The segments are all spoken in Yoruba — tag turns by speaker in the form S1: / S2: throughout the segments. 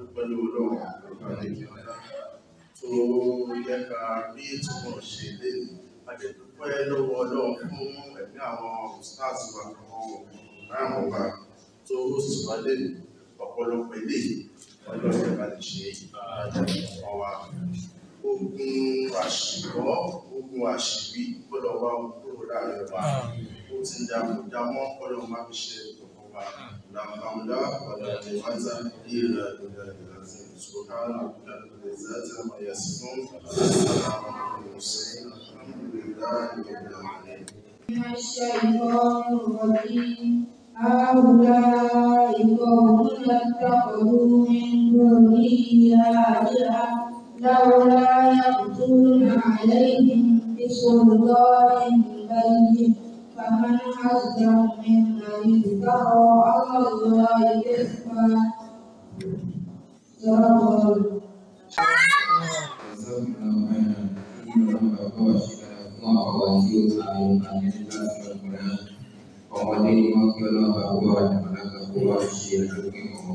S1: pẹ̀lú ọlọ́run àlejò ọ̀la tó yẹ ká rí túbọ̀ ṣe lé àdẹ̀dúpẹ́ lọ́wọ́ ọlọ́run fún ẹ̀mí àwọn stars wa àwọn ráàmù wa tó sì wá lé ọ̀pọ̀lọpọ̀ ilé ọlọ́run ẹ̀ka lè ṣe àjẹmọ́ wa ogun àṣìwọ́ ogun àṣìwí gbọ́dọ̀ wá kúrò láàrin wa ó ti ń dààmú dámọ́ ọlọ́run má fi ṣe ìkọ̀kọ̀ wa làǹfààní wàlá ìwádà ìlà ìlà ìlà سبحان ربك رب العزة عما يصفون وسلام على المرسلين الحمد لله رب العالمين
S2: من الشيطان الرجيم هؤلاء قوم اتخذوا من دونه آلهة لولا يأتون عليهم بسلطان بين فمن أصدق ممن افترى على الله كذبا صدق
S3: ọmọdé ni wọn kí ọlọ́run bá gbọ́ àdàmọ́lága kó wá ṣe àdókè ọmọ.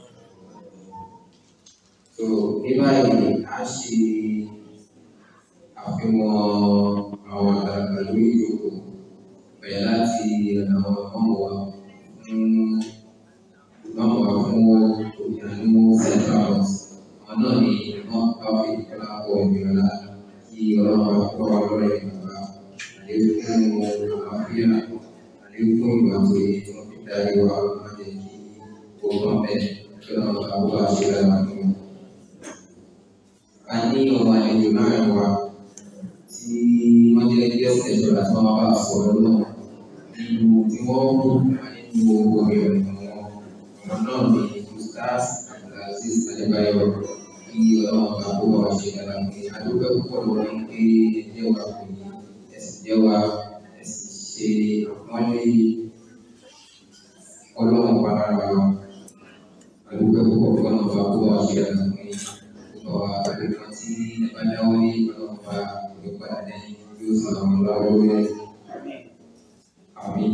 S3: so ní báyìí a ṣe àfihàn àwọn àgbàlagbà lórí ìjókòó bẹ̀rẹ̀ láti àwọn ọmọ wa fún ọmọ wa fún òyìnbó central house àwọn náà ni wọn bá fi ìkọlá pọ ìrọlá kí ọlọ́run bá kọ́ wa lọ́rẹ̀ ìgbà àlékún àlàáfíà àlékún ìwà tó yẹ tí wọ́n fi darí wa má jẹ́ kí gbogbo ọbẹ̀ kí ọlọ́run bá wá ṣe lára fún wọn. a ní ọmọ àlejò láàrin wa tí wọ́n jẹ́ guest lecturer tí wọ́n bá sọ̀rọ̀ náà nínú tí wọ́n mú nínú orí ọ̀nà wọn ọ̀nà náà ni ustaz abdulaziz adébáyọ̀ kí ọlọ́run bá kó wa ṣe dára pé adúgbò púpọ̀ lọ́wọ́ ní pé ẹjẹ́ wa kò ní ẹ̀sìn jẹ́ wa ẹ̀sìn ṣe àpọ́nlé ọlọ́run bá lára wa adúgbò púpọ̀ fún ọlọ́run bá kó wa ṣe dára pé ọ̀pọ̀ wa àdúgbò tí ẹ bá dáwọ́ ní ọlọ́run bá yóò padà lẹ́yìn yóò sàn àwọn lọ́wọ́ lórí ẹ̀ àmì.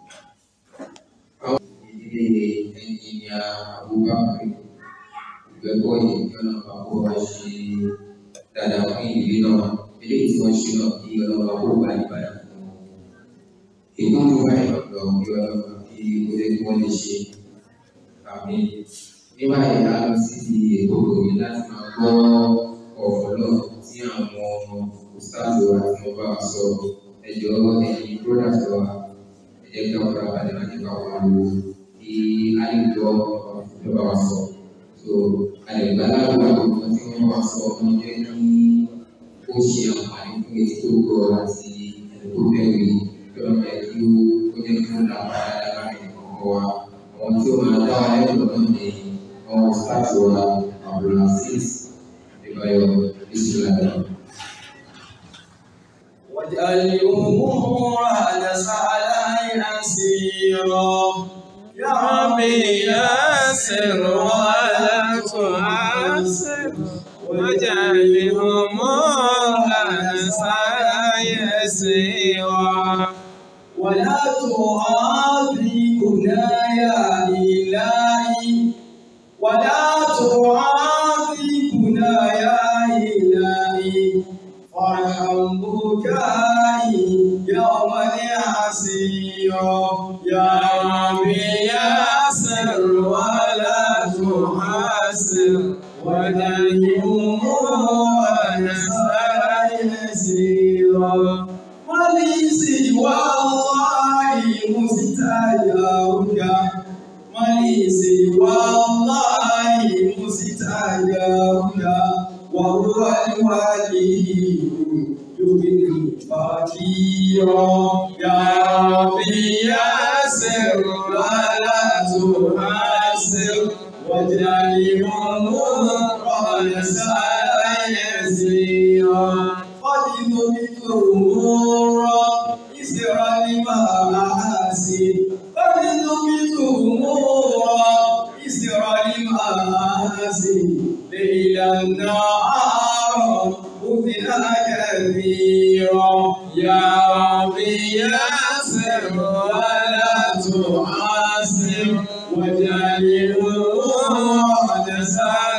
S3: Àwọn ìdílé ẹnjìnìà Abubakar ìgbẹ́kọ̀ yìí kí ọlọ́run bá kó wa ṣe dáadáa fún ìdílé náà eléyìí tí wọ́n ṣe náà kí ọlọ́run bá kó gbà níbàdàn fún wọn. Èyí tó ń wá ìrọ̀lọ́ kí ọlọ́run kí ó lè kí wọ́n lè ṣe àmì. Ní báyìí a lọ sí ti ètò òyìn láti máa gbọ́ ọ̀rọ̀ náà tí àwọn òṣìṣẹ́ wa tí wọ́n bá wa sọ ẹjọ́ ẹ̀yin product wa ẹ jẹ́ kí wọ́n fara balẹ̀ láti bá wa lò kí a lè gbọ́ ọ̀rọ̀ tí wọ́n bá wa sọ. So àlègbà láwùjọ àwọn tí wọ́n bá wa sọ wọ́n jẹ́ kí ó ṣe àǹfààní fún etí tó gbọ́ àti ẹni tó bẹ̀rù yìí kí wọ́n jẹ́ kí ó jẹ́ kí ó dàgbà láàárín ọkọ̀ wa. Àwọn tí ó máa dá wa lẹ́kọ̀ọ́ náà ni àwọn staff wa Abdulaziz Adébáyọ̀ Bísíláì.
S4: واجعل الأمور سهلا يسيرا يا ربي يسر ولا تعسر واجعل الأمور سهلا يسيرا ولا تعاذبنا يا إلهي ولا تعاذبنا يا إلهي وارحم بكائي يوما عسيرا يا ربي يسر ولا تحسر ودعي أمورنا يسيرا ولي سوى الله مستجابك ولي سوى الله مستجابك وهو الولي يغني فقيرا يا ربي يسر ولا تحسر واجعل امورنا سهلا يسيرا قد نبت امورا اسرا لما احسن قد نبت امورا اسرا لما احسن ليلا نهارا أذنا كثيرا يا ربي يسر ولا تعسر واجعل الأمور سهلا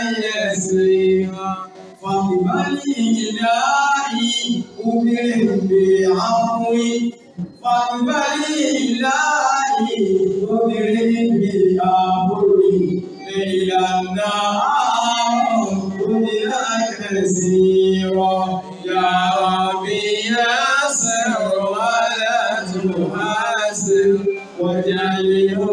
S4: يسيرا فبمن إلهي أمر بعفو فبمن إلهي أمر بعفو ليلا نهار دنيا كثيرا يا ربي يسر ولا تحاسب واجعله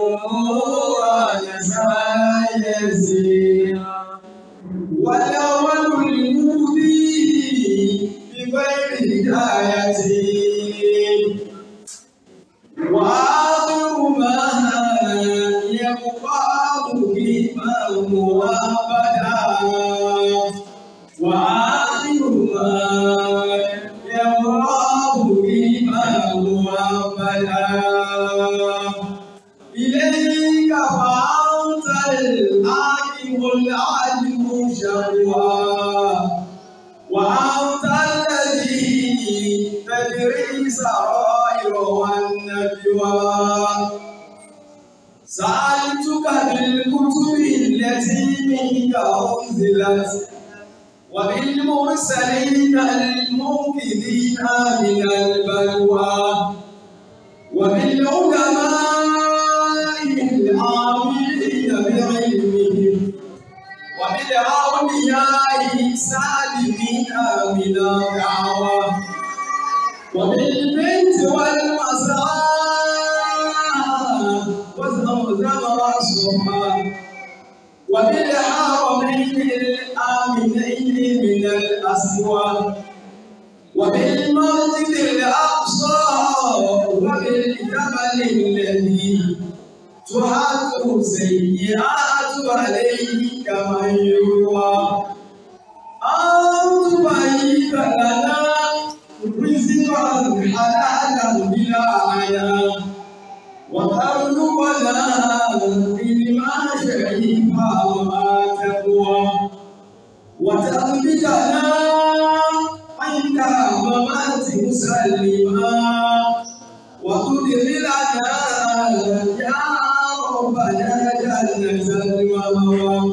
S4: نسعى يسيرا والأول المهدي بغير هداية وآخر ما يبقى مقيما مؤبدا وآخر ما يبقى مقيما مؤبدا إليك فأنت الحاكم العلم شروا وأنت الذي تدري سرائر والنجوى سألتك بالكتب التي منك أنزلت وبالمرسلين المنقذين من البلوى وبالعلماء العاملين بعلمهم وبالأولياء السالمين من الدعوى وبالبيت والمسرى والزمزم والصفا وبالحرمين الآمنين من الأسوار وبالمسجد الأقصى وبالجبل الذي تحط سيئات عليه كما يروى أن تبين لنا رزقا حلالا بلا عيا وترزقنا علما شريفا وما تقوى وتثبتنا عند ممات مسلما وتدخلنا يا ربنا جنة المأوى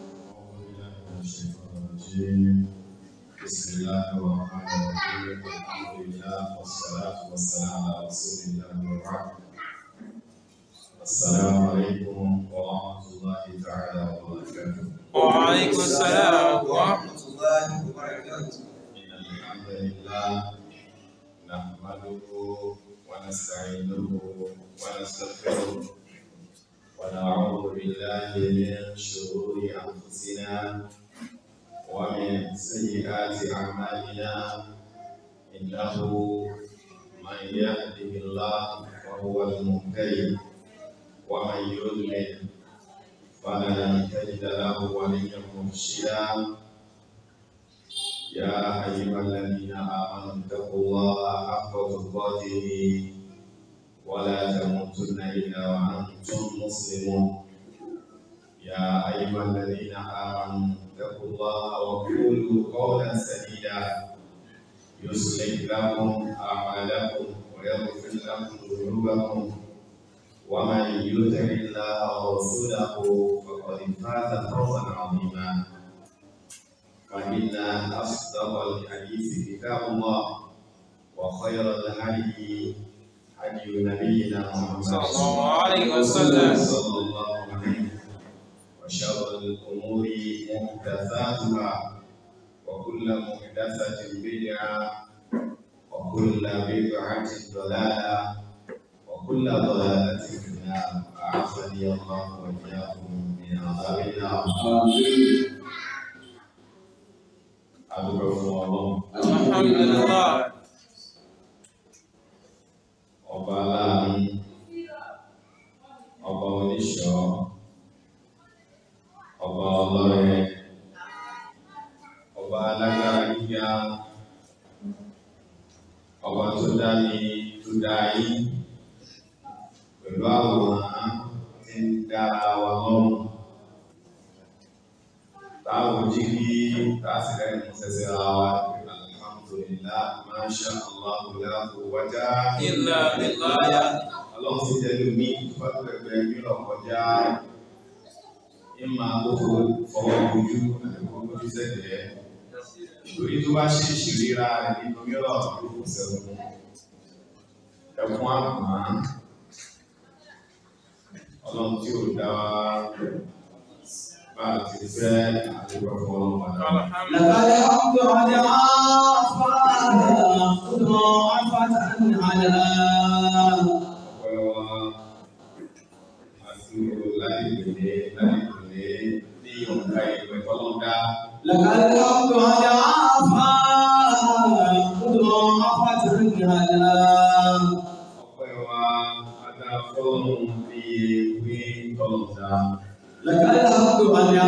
S5: بسم الله الرحمن الرحيم الحمد لله والصلاة والسلام على رسول الله وبعد السلام عليكم ورحمة الله تعالى وبركاته
S6: وعليكم السلام ورحمة الله وبركاته
S5: إن الحمد لله نحمده ونستعينه ونستغفره ونعوذ بالله من شرور أنفسنا ومن سيئات أعمالنا إنه من يهده الله فهو المهتدي ومن يضلل فلن تجد له وليا مرشدا يا أيها الذين آمنوا اتقوا الله حق تقاته ولا تموتن إلا وأنتم مسلمون يا أيها الذين آمنوا اتقوا الله وقولوا قولا سديدا يصلح لكم أعمالكم ويغفر لكم ذنوبكم ومن يطع الله ورسوله فقد فاز فوزا عظيما فإن أصدق الحديث كتاب الله وخير الهدي هدي نبينا محمد
S6: صلى الله عليه وسلم.
S5: صلى الله عليه وشر الأمور محدثاتها وكل محدثة بدعة وكل بدعة ضلالة وكل ضلالة في النار أعاذني الله وإياكم من عذاب النار adúgbò fún ọlọ́run
S6: Alhamdulillah.
S5: ọba aláàánú ọba oníṣọ́ ọba ọlọ́rẹ ọba alágbára gíga ọba tó dá ní tó dá yín pẹ̀lú àwòrán tí ń dá wa lọ́rùn táwọn jí kí tásìlẹ̀ ní sẹ́sẹ̀ ra wa alhamdulillah masha allah la quwwata
S6: Illa billah.
S5: ọlọ́run sì jẹ́ lómi ìfọ́pẹ̀pẹ̀ nílò kọjá ní máa kó fọwọ́ ojú àti kó ojú sẹ́gbẹ̀ẹ́ torí tó bá ṣe ìṣìríra rẹ̀ nínú mìíràn ló kù sẹ́wọ̀n ẹ̀kún àpọ̀n ọlọ́run tí ò dá wa bá a ti fẹ́ àdúgbò fún ọlọ́run padà.
S4: لقد حق على مضاعفة على
S5: ọpẹ́ wa àti láti tẹ̀lé láti tẹ̀lé ní ọ̀gá ìwé tọ́lọ́dá
S4: لقد حق على مضاعفة على
S5: ọpẹ́ wa adá fọ́lọ́run bí ewé tọ́lọ́dá
S4: لقد حق على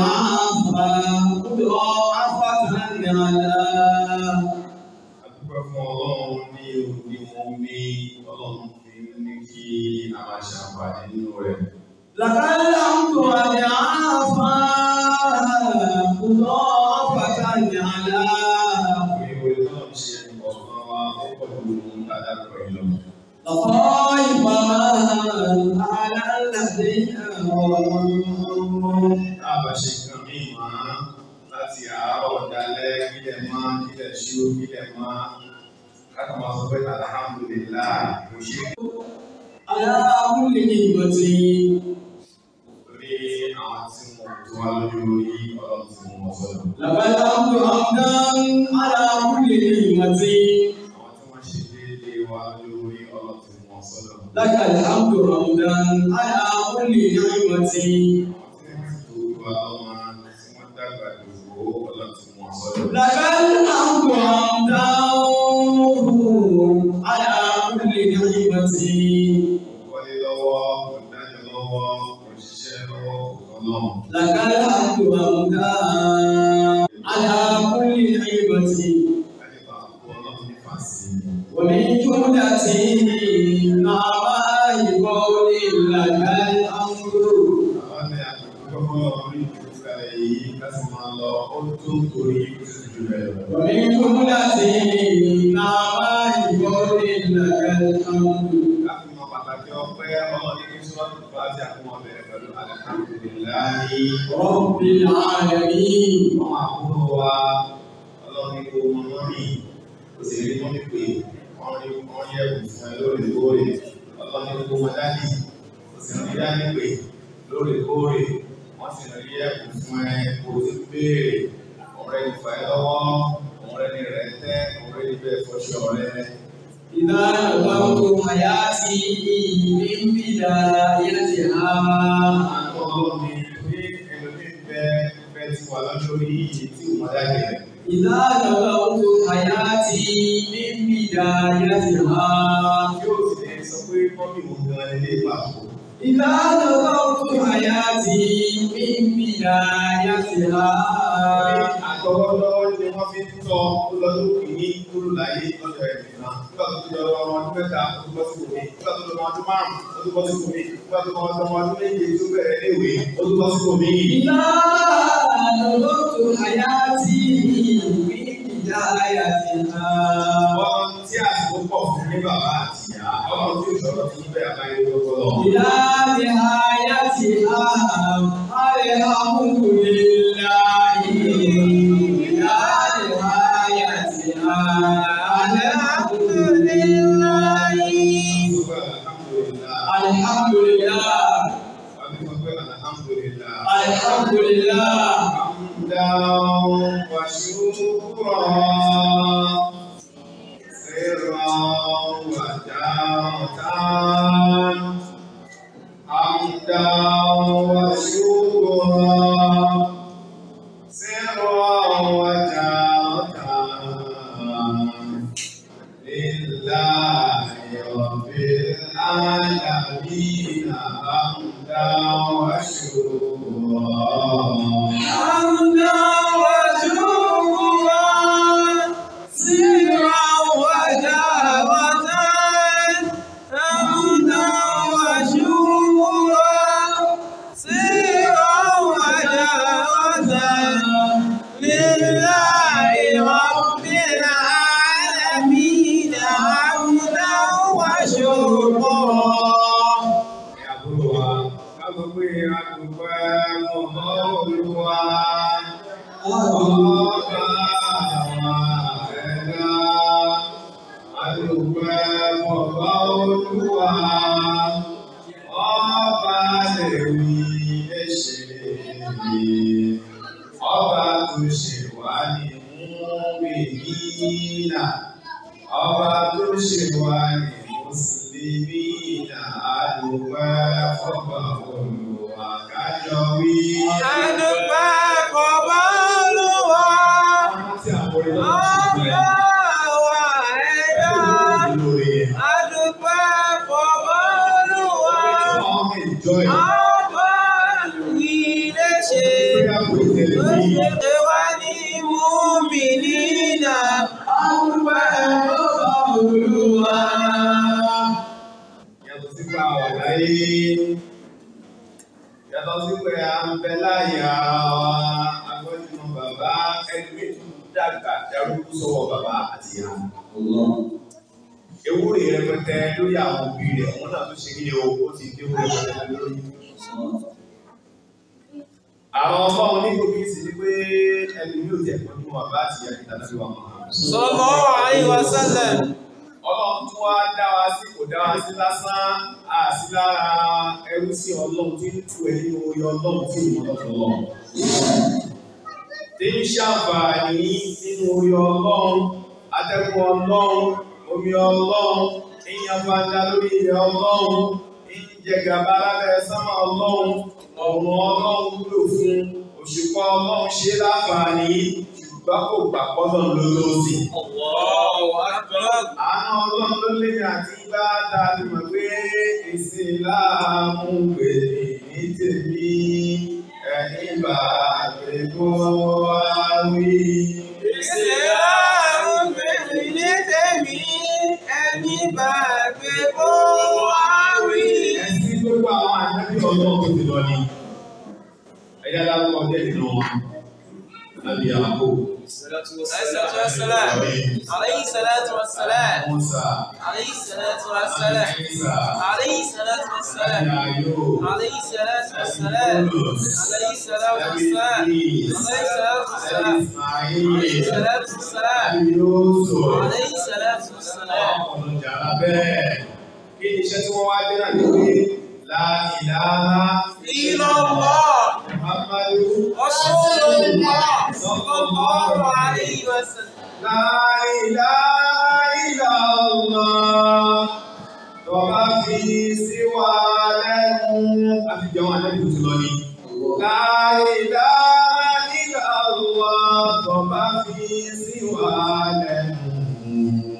S4: مضاعفة على
S5: àdúgbò fún ọlọ́run ní òní wọn bí ọlọ́run fi ní kí a máa ṣàǹfààní nínú rẹ̀.
S4: لقد حق على مضاعفة على
S5: ìwé náà ṣe ọ̀kan wa ó pọ̀ ju dáadáa pẹ̀lú.
S4: لطائف على الذين ظلموا
S5: Táàbà ṣe nǹkan míì máa láti àárọ̀ dalẹ́ kílẹ̀ máa kílẹ̀ ṣú kílẹ̀ máa káàkiri máa sọ pé alhamdulillah kò ṣe
S4: على كل نعمة
S5: torí àwọn tí mo tó wá lójú orí ọlọ́run tí mo mọ̀ sọ́dọ̀.
S4: لقد حمد حمدا على كل نعمة
S5: Àwọn tí wọ́n ṣe déédéé wá lójú orí ọlọ́run tí mo mọ̀ sọ́dọ̀.
S4: لك الحمد حمدا على كل نعمة
S5: Àwọn tí wọ́n ti tó wá lọ́mọ tí wọ́n dàgbà dògbò ọlọ́run tí mo mọ̀ sọ́dọ̀.
S4: لك الحمد حمدا على كل نعمة
S5: Kọ́lé lọ́wọ́, kò dájọ́ lọ́wọ́, kò ṣiṣẹ́ lọ́wọ́, kò kọ́ lọ́run.
S4: لك الحمد حمدا على كل نعمة
S5: Kálífà kú ọlọ́run ní fàṣí.
S4: ومن جملة نعماء قول لك الأمر
S5: Àwọn ní àtúntò kọ́kọ́ orí ìdúkàlẹ̀ yìí láti máa lọ ó tó torí ó sì jù bẹ́ẹ̀ lọ.
S4: ومن جملة نعماء قول لك الأمر
S5: Láti mọ pàtàkì ọpẹ́ ọlọ́run ní sọ́ọ̀tù fàájì àkúmọ̀ bẹ̀rẹ̀ pẹ̀lú alhamdulillahi.
S4: رب العالمين
S5: Wọ́n àkúrò wa ọlọ́run ní kó mọ mọ́mì kò sì rí mọ́mì pé wọ́n ní wọ́n yẹ kù fún ẹ lóòrèkóòrè. Ọlọ́run ní kó mọ dání kò sì rí dání pé lóòrèkóòrè. Wọ́n sì rí ẹ̀kú fún ẹ kó o ti béèrè. Ọ̀rẹ́ ìfà ẹ lọ́wọ́, ọ̀rẹ́ ní rẹ̀ tẹ́, ọ̀rẹ́ ní bẹ́ẹ̀ fọṣọ ọ̀rẹ́.
S4: إذا نظرت حياتي من بدايتها
S5: Àwọn ọlọ́run ní pé ẹlòmíì fẹ́ fẹ́ ti wà lọ́jọ́ orí yìí tí ò mọ̀ dájú rẹ̀.
S4: إذا نظرت حياتي من بدايتها
S5: Yóò sì lè sọ pé mọ́mì wo gan ilé pàtó.
S4: إذا نظرت حياتي من بدايتها
S5: Àtọwọ́lọ́wọ́ ni wọ́n fi ń tọ́ ó lọ lókè ní kúrò láyé lọ́dọ̀ ẹ̀ nìkan. Nígbà tó ti lọ ọmọ ọdún mẹ́ta, ó ti bọ́ sí kòmí. Nígbà tó lọ ọmọ ọdún márùn-ún, ó ti bọ́ sí kòmí. Nígbà tó lọ ọmọ ọdún méje tó bẹ̀rẹ̀ léwe, ó ti bọ́ sí kòmí.
S4: إذا نظرت حياتي من بدايتها
S5: Àwọn tí àsìkò pọ̀ fún ní bàbá àti ìyá, ọlọ́run tí òṣòro ti ń bẹ̀ àbáyé lọ́wọ́ lọ.
S4: إلى نهايتها الحمد لله إلى نهايتها الحمد لله الحمد لله الحمد لله
S5: حمدا وشكرا سرا وجهرا حمدا وشكرا سرا وجهرا لله رب العالمين حمدا وشكرا
S4: حمدا وشكرا سرا وجهرة حمدا وشكرا سرا وجهرة لله رب العالمين حمدا وشكرا
S5: àbúrò wa ká sọ pé a dúpẹ́ mọ́ Ọba àwọn ẹ̀dá, adúpẹ́ ọba olúwa. Ọba lè wí ẹ̀ṣẹ̀ mi. Ọba tó ṣe wá ní múmìnínà. Ọba tó ṣe wá ní mùsùlùmínà. Adúpẹ́ ọba olúwa kájọ wí.
S6: Adúpẹ́ fọba Olúwa,
S5: Tí àwọn orin náà ti
S6: ọba wa ẹ̀dá.
S5: lórí ẹ̀.
S6: Adúpẹ́ fọba Olúwa,
S5: Ọmọ ìjọ ẹ̀.
S6: ọba ilé ṣe. Ó ṣe wá ní múmìnínà. Adúpẹ́ fọba Olúwa.
S5: Yàtọ̀ sí pé a wà láyé. Yàtọ̀ sí pé a ń bẹ láyé ara wa. Agbọ́dúnmọ̀ bàbá ẹgbẹ́ tó dàgbà darúgbó sọ́wọ́ bàbá àti ìyá. Ewúrẹ́ rẹpẹtẹ lórí àwọn òbí rẹ̀, wọ́n náà tó ṣe kí ni o, ó ti dé ewúrẹ́ rẹpẹtẹ lórí. Àwọn ọmọ onígbòkì sì ni pé ẹni yóò tẹ̀ pẹ̀lú bàbá àti ìyá kìtà láti wà mọ́.
S6: Sallallahu alaihi wasallam.
S5: Ọlọ́run tún wá dá wa sí kò dá wa sí lásán, a sí lára ẹrú sí Ọlọ́run tí ń tu ẹ̀ nínú orí Ọlọ́run tí ìmọ̀ lọ́dọ̀ Ọlọ́run. Tí ń ṣàǹfààní nínú orí Ọlọ́run, atẹ́gùn Ọlọ́run, omi Ọlọ́run, ìyàn fanda lórí ilẹ̀ Ọlọ́run, ìjẹgàba lábẹ́ sánmà Ọlọ́run, ọ̀run Ọlọ́run wúlò fún òṣùpá Ọlọ́run ṣe láǹfààní, ṣùgbọ́n kò gbà pọ́lọ́run lólóòsì.
S6: Allahu akbar.
S5: Àánú ọlọ́run ló lé mi àti bá dáadé mọ̀ pé èsì láàmú pèlè ní tèmi ẹni bá pè kó wá wí.
S6: Ìsìláàmù bèèrè ní tèmi, ẹni bá gbé kó wá wí.
S5: Ẹ̀sìn gbogbo àwọn àjẹ́bí ọlọ́run tó ti lọ ni. Ẹ̀yà dárúkọ bẹ́ẹ̀ nínú wọn. Lábí àpò.
S6: Salatu wassalam. Alayhi salatu wassalam.
S5: Mọ́sà.
S6: Alayhi salatu wassalam.
S5: Ẹ̀sà.
S6: Alayhi salatu wassalam.
S5: Ẹ̀yà yóò.
S6: Alayhi salatu wassalam. Alayhi salatu wassalam. Alayhi salatu wassalam. Alayhi salatu wassalam. Alayhi salatu wassalam.
S5: Ọ̀pọ̀lọpọ̀ bẹ́ẹ̀. Kí ni iṣẹ́ tí wọ́n wá dé náà ní pé láìláha
S6: Illallah.
S5: Muhammadu
S6: Rasulullah. Sallallahu alayhi wa sallam.
S5: láìláha illallah. Tọ́ba fi sí wa lẹ́nu. A ti jẹun àlejò tó lọ ní. Láìláha illallah. Tọ́ba fi sí wa lẹ́nu.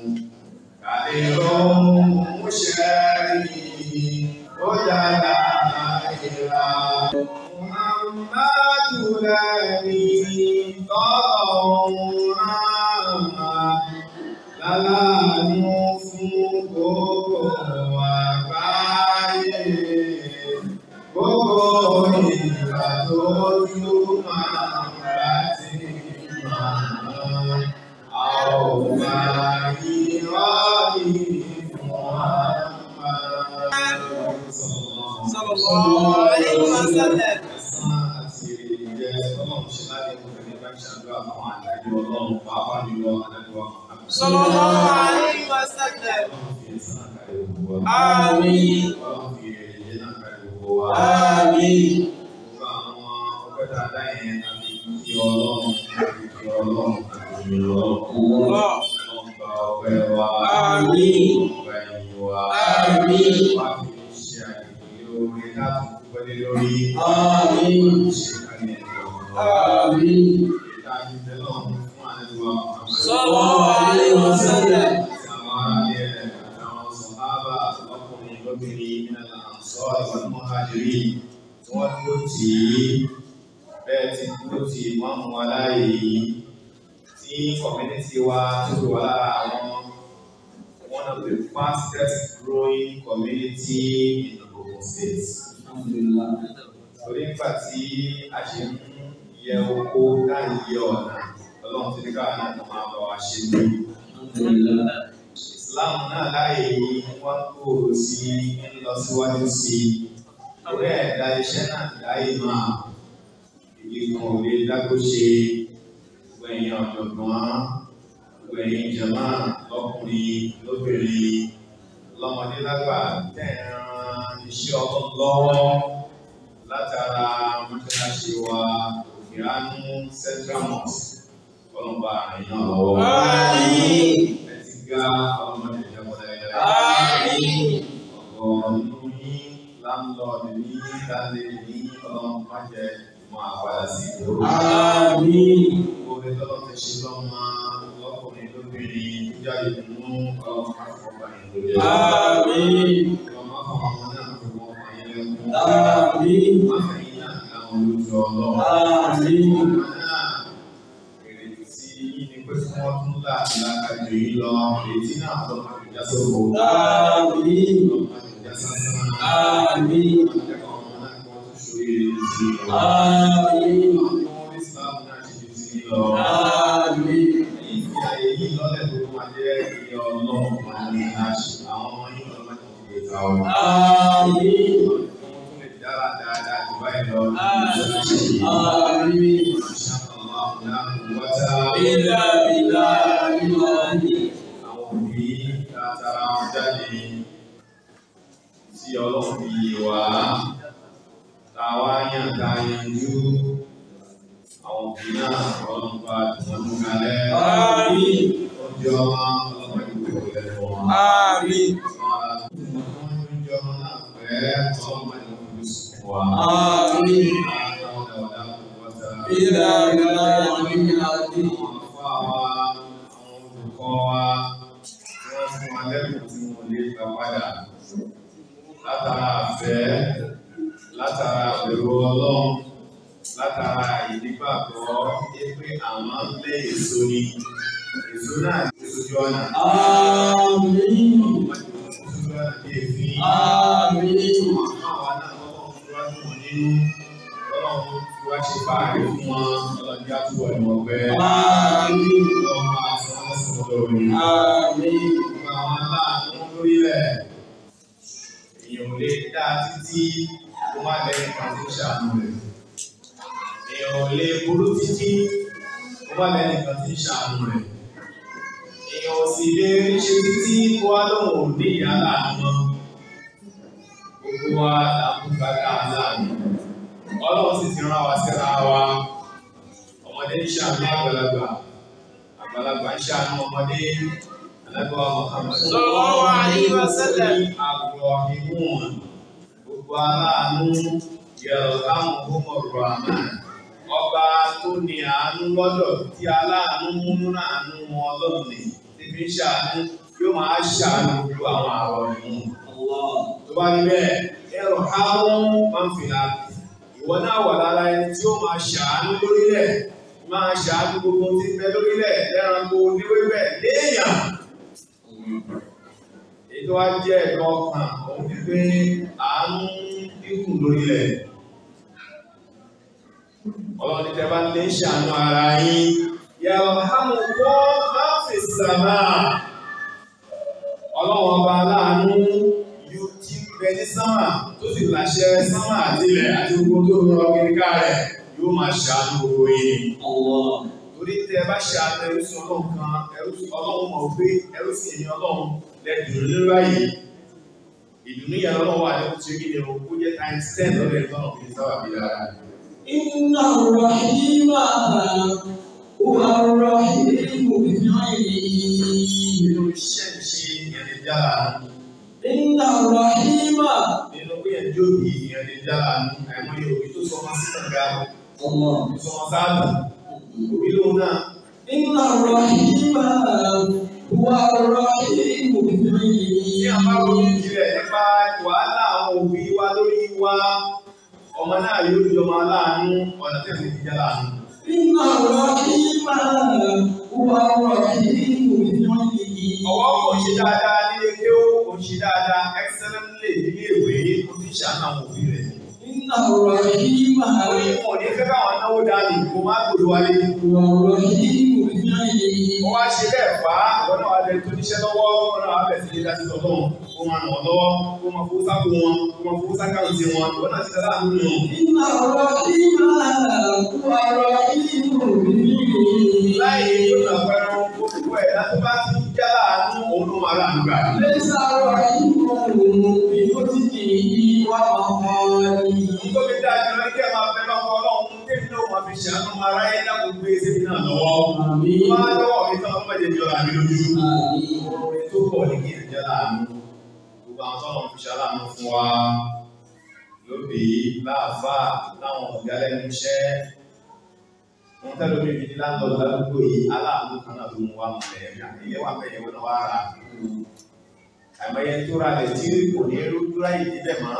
S5: Kàdérò mùsẹ̀rì ó yára ìlà. Muhammadu lẹ́ni tọ́lọ̀ lálàánú fún gbogbo àgbáyé. Gbogbo ìgbà tó túmọ̀ láti máa. A ò máa yí ọ́ọ́lì Muhammad.
S6: Sallallahu alayhi wa sallam.
S5: Ẹ̀sán àti ìjẹ́ ọlọ́run ṣe láti mú ẹni bá ń ṣàdúrà fún àdájọ́ ọlọ́run pàápàá jùlọ àdájọ́ Muhammad.
S6: Sallallahu alayhi wa sallam.
S5: Ọlọ́run fi ẹ̀sán àkàrẹ̀ gbogbo wa.
S6: Àmín.
S5: Ọlọ́run fi ẹ̀yẹ náà kàrẹ̀ gbogbo wa.
S6: Àmín.
S5: Gbogbo àwọn ọpẹ́ dáadáa yẹn àti kí ọlọ́run àti kí ọlọ́run àti kí ọlọ́run.
S6: Allah.
S5: Ọlọ́run gba ọpẹ́ wa.
S6: Àmín.
S5: Gba ẹ̀yìn wa.
S6: Àmín.
S5: Wá fi ṣe àyè lórí láti dúpẹ́ lé lórí.
S6: Àmín.
S5: Ṣé kàlẹ́ ẹ̀jọ̀
S6: Àmín.
S5: ìdájú tẹ́lọ̀ fún àdúrà Muhammad.
S6: Sallallahu alayhi wa sallam.
S5: Àwọn aráàlú ẹ̀ àtàwọn sọ̀hábà lọ́kùnrin lóbìnrin nínú àǹsọ́ ìwọ̀n mọ́hájírì tí wọ́n dúró tì í bẹ́ẹ̀ ti dúró tì í wọ́n mú wa láàyè yìí tí community wa tó fi wà lára àwọn one of the fastest growing community in Ogun State. Torí nígbà tí a ṣe ń yẹ oko láì yẹ ọ̀nà ọlọ́run ti ní káwọn náà kó máa bá wa ṣe ní. Islam náà láàyè yìí wọ́n gbòòrò sí ń lọ síwájú sí i. Orí ẹ̀dá iṣẹ́ náà láàyè máa ìdí kan ò lè dágbó ṣe ẹ̀yin ọ̀jọ̀gbọ́n gbogbo ẹ̀yin jàmá lọ́kùnrin lóbìnrin lọ́mọdé lágbà tẹ̀ràn iṣẹ́ ọlọ́run lọ́wọ́ látara mọ́ṣáláṣí wa òkèánú central mosque ọlọ́mọba àyàn lọ́wọ́.
S6: Àmín.
S5: ẹ ti ga ọlọ́mọdé ìjọba ẹ̀yà.
S6: Àmín.
S5: ọ̀pọ̀ nínú yín láńlọ́ọ̀dù ní dáńdé ní ọlọ́run má jẹ́ máa padà sí ìdúró.
S6: Àmín.
S5: Orí tọ́lọ́ ti ṣe lọ́mọ lọ́kùnrin lóbìnrin tó jáde nínú ọlọ́run má fọwọ́ yín lórí ẹ̀.
S6: Àmín.
S5: Ọmọ àwọn ọmọ náà fi wọ́n pa yín lẹ́kún.
S6: Àmín.
S5: Má fẹ̀yìn náà láwọn olójú ọlọ́run.
S6: Àmín.
S5: Ọmọ náà ìrètí sí yín ni pé kí wọ́n tún láti lákàjọ yín lọ. Ìrètí náà lọ́mọ àjọjá sóko.
S6: Àmín.
S5: Lọ́mọ àjọjá sásán.
S6: Àmín.
S5: Akẹ́kọ̀ọ́ ọmọ náà kí wọ́n tún ṣorí ìrètí sí i lọ.
S6: Àmín.
S5: Àwọn tí wọ́n rí Islam náà ṣe ti sí i lọ.
S6: Àmín.
S5: Ìfi àyè yìí lọ́lẹ̀ tó máa jẹ́ ilé ọlọ́run máa ní láṣẹ. Àwọn ọmọ yìí lọ́lọ́ máa ti gbé ta ọ.
S6: Àmín.
S5: Wọ́n tún lè dára dáadáa jù báyìí lọ.
S6: Àmín. Ilá bìlá ìlànà.
S5: Àwọn òbí tààtàrà wọn jáde tí ọlọ́run fi yé wa. Táwa yàn ká yanjú. Àwọn òbí náà ọlọ́run bá tiwọn mú kalẹ̀.
S6: Àmín.
S5: Ó jẹ́ ọmọ ọlọ́run ìgbòho lẹ́nu wọn.
S6: Àmín. Àmín. Ilá bìlá ìlànà.
S5: Látara àfẹ́, látara àbẹ̀rù ọlọ́run, látara ìdígbàgbọ́ pé àwọn ń lé èso ni, èso náà ti sojú ọ̀nà.
S6: Àmín.
S5: Sojú ọ̀nà bí èéfín.
S6: Àmín.
S5: Àwọn náà lọ́wọ́ fi wá dùn wọ́n nínú. Ọlọ́run fi wá ṣe fáàrí fún wọn. Ọlọ́run já túbọ̀ ní ọgbẹ́.
S6: Àmín.
S5: Ọlọ́run máa sọ wọ́n sọ lórí.
S6: Àmín.
S5: Gbogbo àwọn aláàánú lórílẹ̀. Èèyàn ò lè dá títí kó má lẹ́yìn kan tó ṣàánú rẹ̀. Èèyàn ò lè burú títí kó má lẹ́yìn kan tó ṣàánú rẹ̀. Èèyàn ò sì lè ṣe títí kó wá lóun ò ní ìyá láàánú mọ́. Gbogbo wa là ń gbàgbà láàánú. Ọlọ́run sì ti rán wa síra wa. Ọmọdé ń ṣàánú àgbàlagbà. Àgbàlagbà ń ṣàánú ọmọdé. Alágbàwá Muhammad.
S6: Sallallahu alaihi wasallam.
S5: Àgbọ̀ ìmúhàn. Gbogbo aláàánú yẹ̀rọ láwọn ọmọ ọ̀rọ̀ àmà. Ọba tó ní àánú lọ́dọ̀ tí aláàánú múnú àánú wọn ọlọ́run ní. Níbi ń ṣàánú yóò máa ṣàánú gbogbo àwọn àrọ̀ ìmú. Tó bá rí bẹ́ẹ̀, ẹ̀rọ káwọn máa ń fi láti ìwọ náà wà lára ẹni tí ó máa ṣàánú lórílẹ̀ máa ṣàánú gbogbo tí ń bẹ lórílẹ̀ lẹ́ranko oníwébẹ̀ léèyàn. èyí tó wá jẹ́ ẹ̀kọ́ ọkàn òun ti pé àánú dínkù lórílẹ̀. ọlọ́run ní tẹ́ bá lè ṣàánú ara yín yàrá hàmù kọ́ máa fi sàmà. ọlọ́run ọba aláàánú yóò ti bẹ ní sánmà tó sì láṣẹ sánmà àti ilẹ̀ àti gbogbo tó rọ kíríkà rẹ̀ yóò máa ṣàánú gbogbo yìí. torí tẹ ẹ bá ṣàánú ẹrú sí ọlọ́run kan ẹrú sí ọlọ́run mọ̀ pé ẹrú sí ẹ̀yìn ọlọ́run lẹ́dùn ní báyìí. ìdùnnú yẹn lọ́wọ́ wà ní oṣù kí ni o kó jẹ́ times ten lọ́dọ̀ ẹ̀ tọ́nà fi sábà bí dára.
S6: إن الرحيم هو الرحيم بفعله
S5: nínú iṣẹ́ ìṣe ìyẹn lè jára
S6: إن الرحيم
S5: nínú pé ẹ̀ jóbi ìyẹn lè jára àìmọye òbí tó sọ wọn sí kànga
S6: الله
S5: òbí sọ wọn sáàbù òbí lóun náà
S6: إن الرحيم هو الرحيم
S5: tí a bá ronú
S6: بفعله
S5: jinlẹ̀ nípa wàhálà àwọn òbí wa lórí wa ọmọ náà yóò di ọmọ aláàánú ọ̀nà tẹ̀sí ti jẹ́ láàánú.
S6: إن الرحيم هو الرحيم بفعله
S5: ọwọ́ kò ṣe dáadáa nílé kí ó kò ṣe dáadáa excellently nílé ìwé kò fi ṣàánú àwọn òbí rẹ̀.
S6: إن الرحيم
S5: orí wọn ò ní fẹ́ káwọn náwó dání kó má gbòdò wálé.
S6: هو الرحيم بفعله
S5: wọ́n wá ṣe bẹ́ẹ̀ fà á ìwọ náà wà lẹ tó níṣẹ́ lọ́wọ́ wọn náà wà bẹ̀ sí ilé dájú tọ́lọ́ kó máa nà wọ́n lọ́wọ́ kó máa fowó sáko wọn kó máa fowó sákàǹtì wọn ìwọ náà ti dá láàánú nù.
S6: إن الرحيم هو الرحيم بفعله
S5: láì láàyè yóò nà pẹ́rọ gbogbo ẹ̀ láti bá ti ń já láàánú òun ló máa láàánú gbà.
S6: ليس رحيمه بمسكه ومخاله
S5: Nítorí dájú lọ kí ẹ máa fẹ́ lọ́kọ́ ọlọ́run tẹ́mi náà máa fi ṣàánú máa ráyé dákò gbé sẹ́mi náà lọ́wọ́.
S6: آمين
S5: Máa lọ́wọ́ mi tán ọmọ ìdíjọ́ àmì lójú.
S6: آمين
S5: Orin tó pọ̀ ní kí ẹ jẹ́ láàánú. Gbogbo àwọn tọ́lọ̀ fi ṣaláàánú fún wa lóbi láàfáà láwọn ọ̀gá lẹ́nu iṣẹ́. Wọ́n tẹ́lẹ̀ omi ìdí láńlọ́ọ̀dù ládùúgbò yìí aláàánú kan náà ló mú wa mọ̀ lẹ́yìn ilé wa bẹ̀yẹ̀ wọn náà wá rà. Àìmọye tó ra lẹ̀ tí kò ní rúdú ráyè níbẹ̀ mọ́.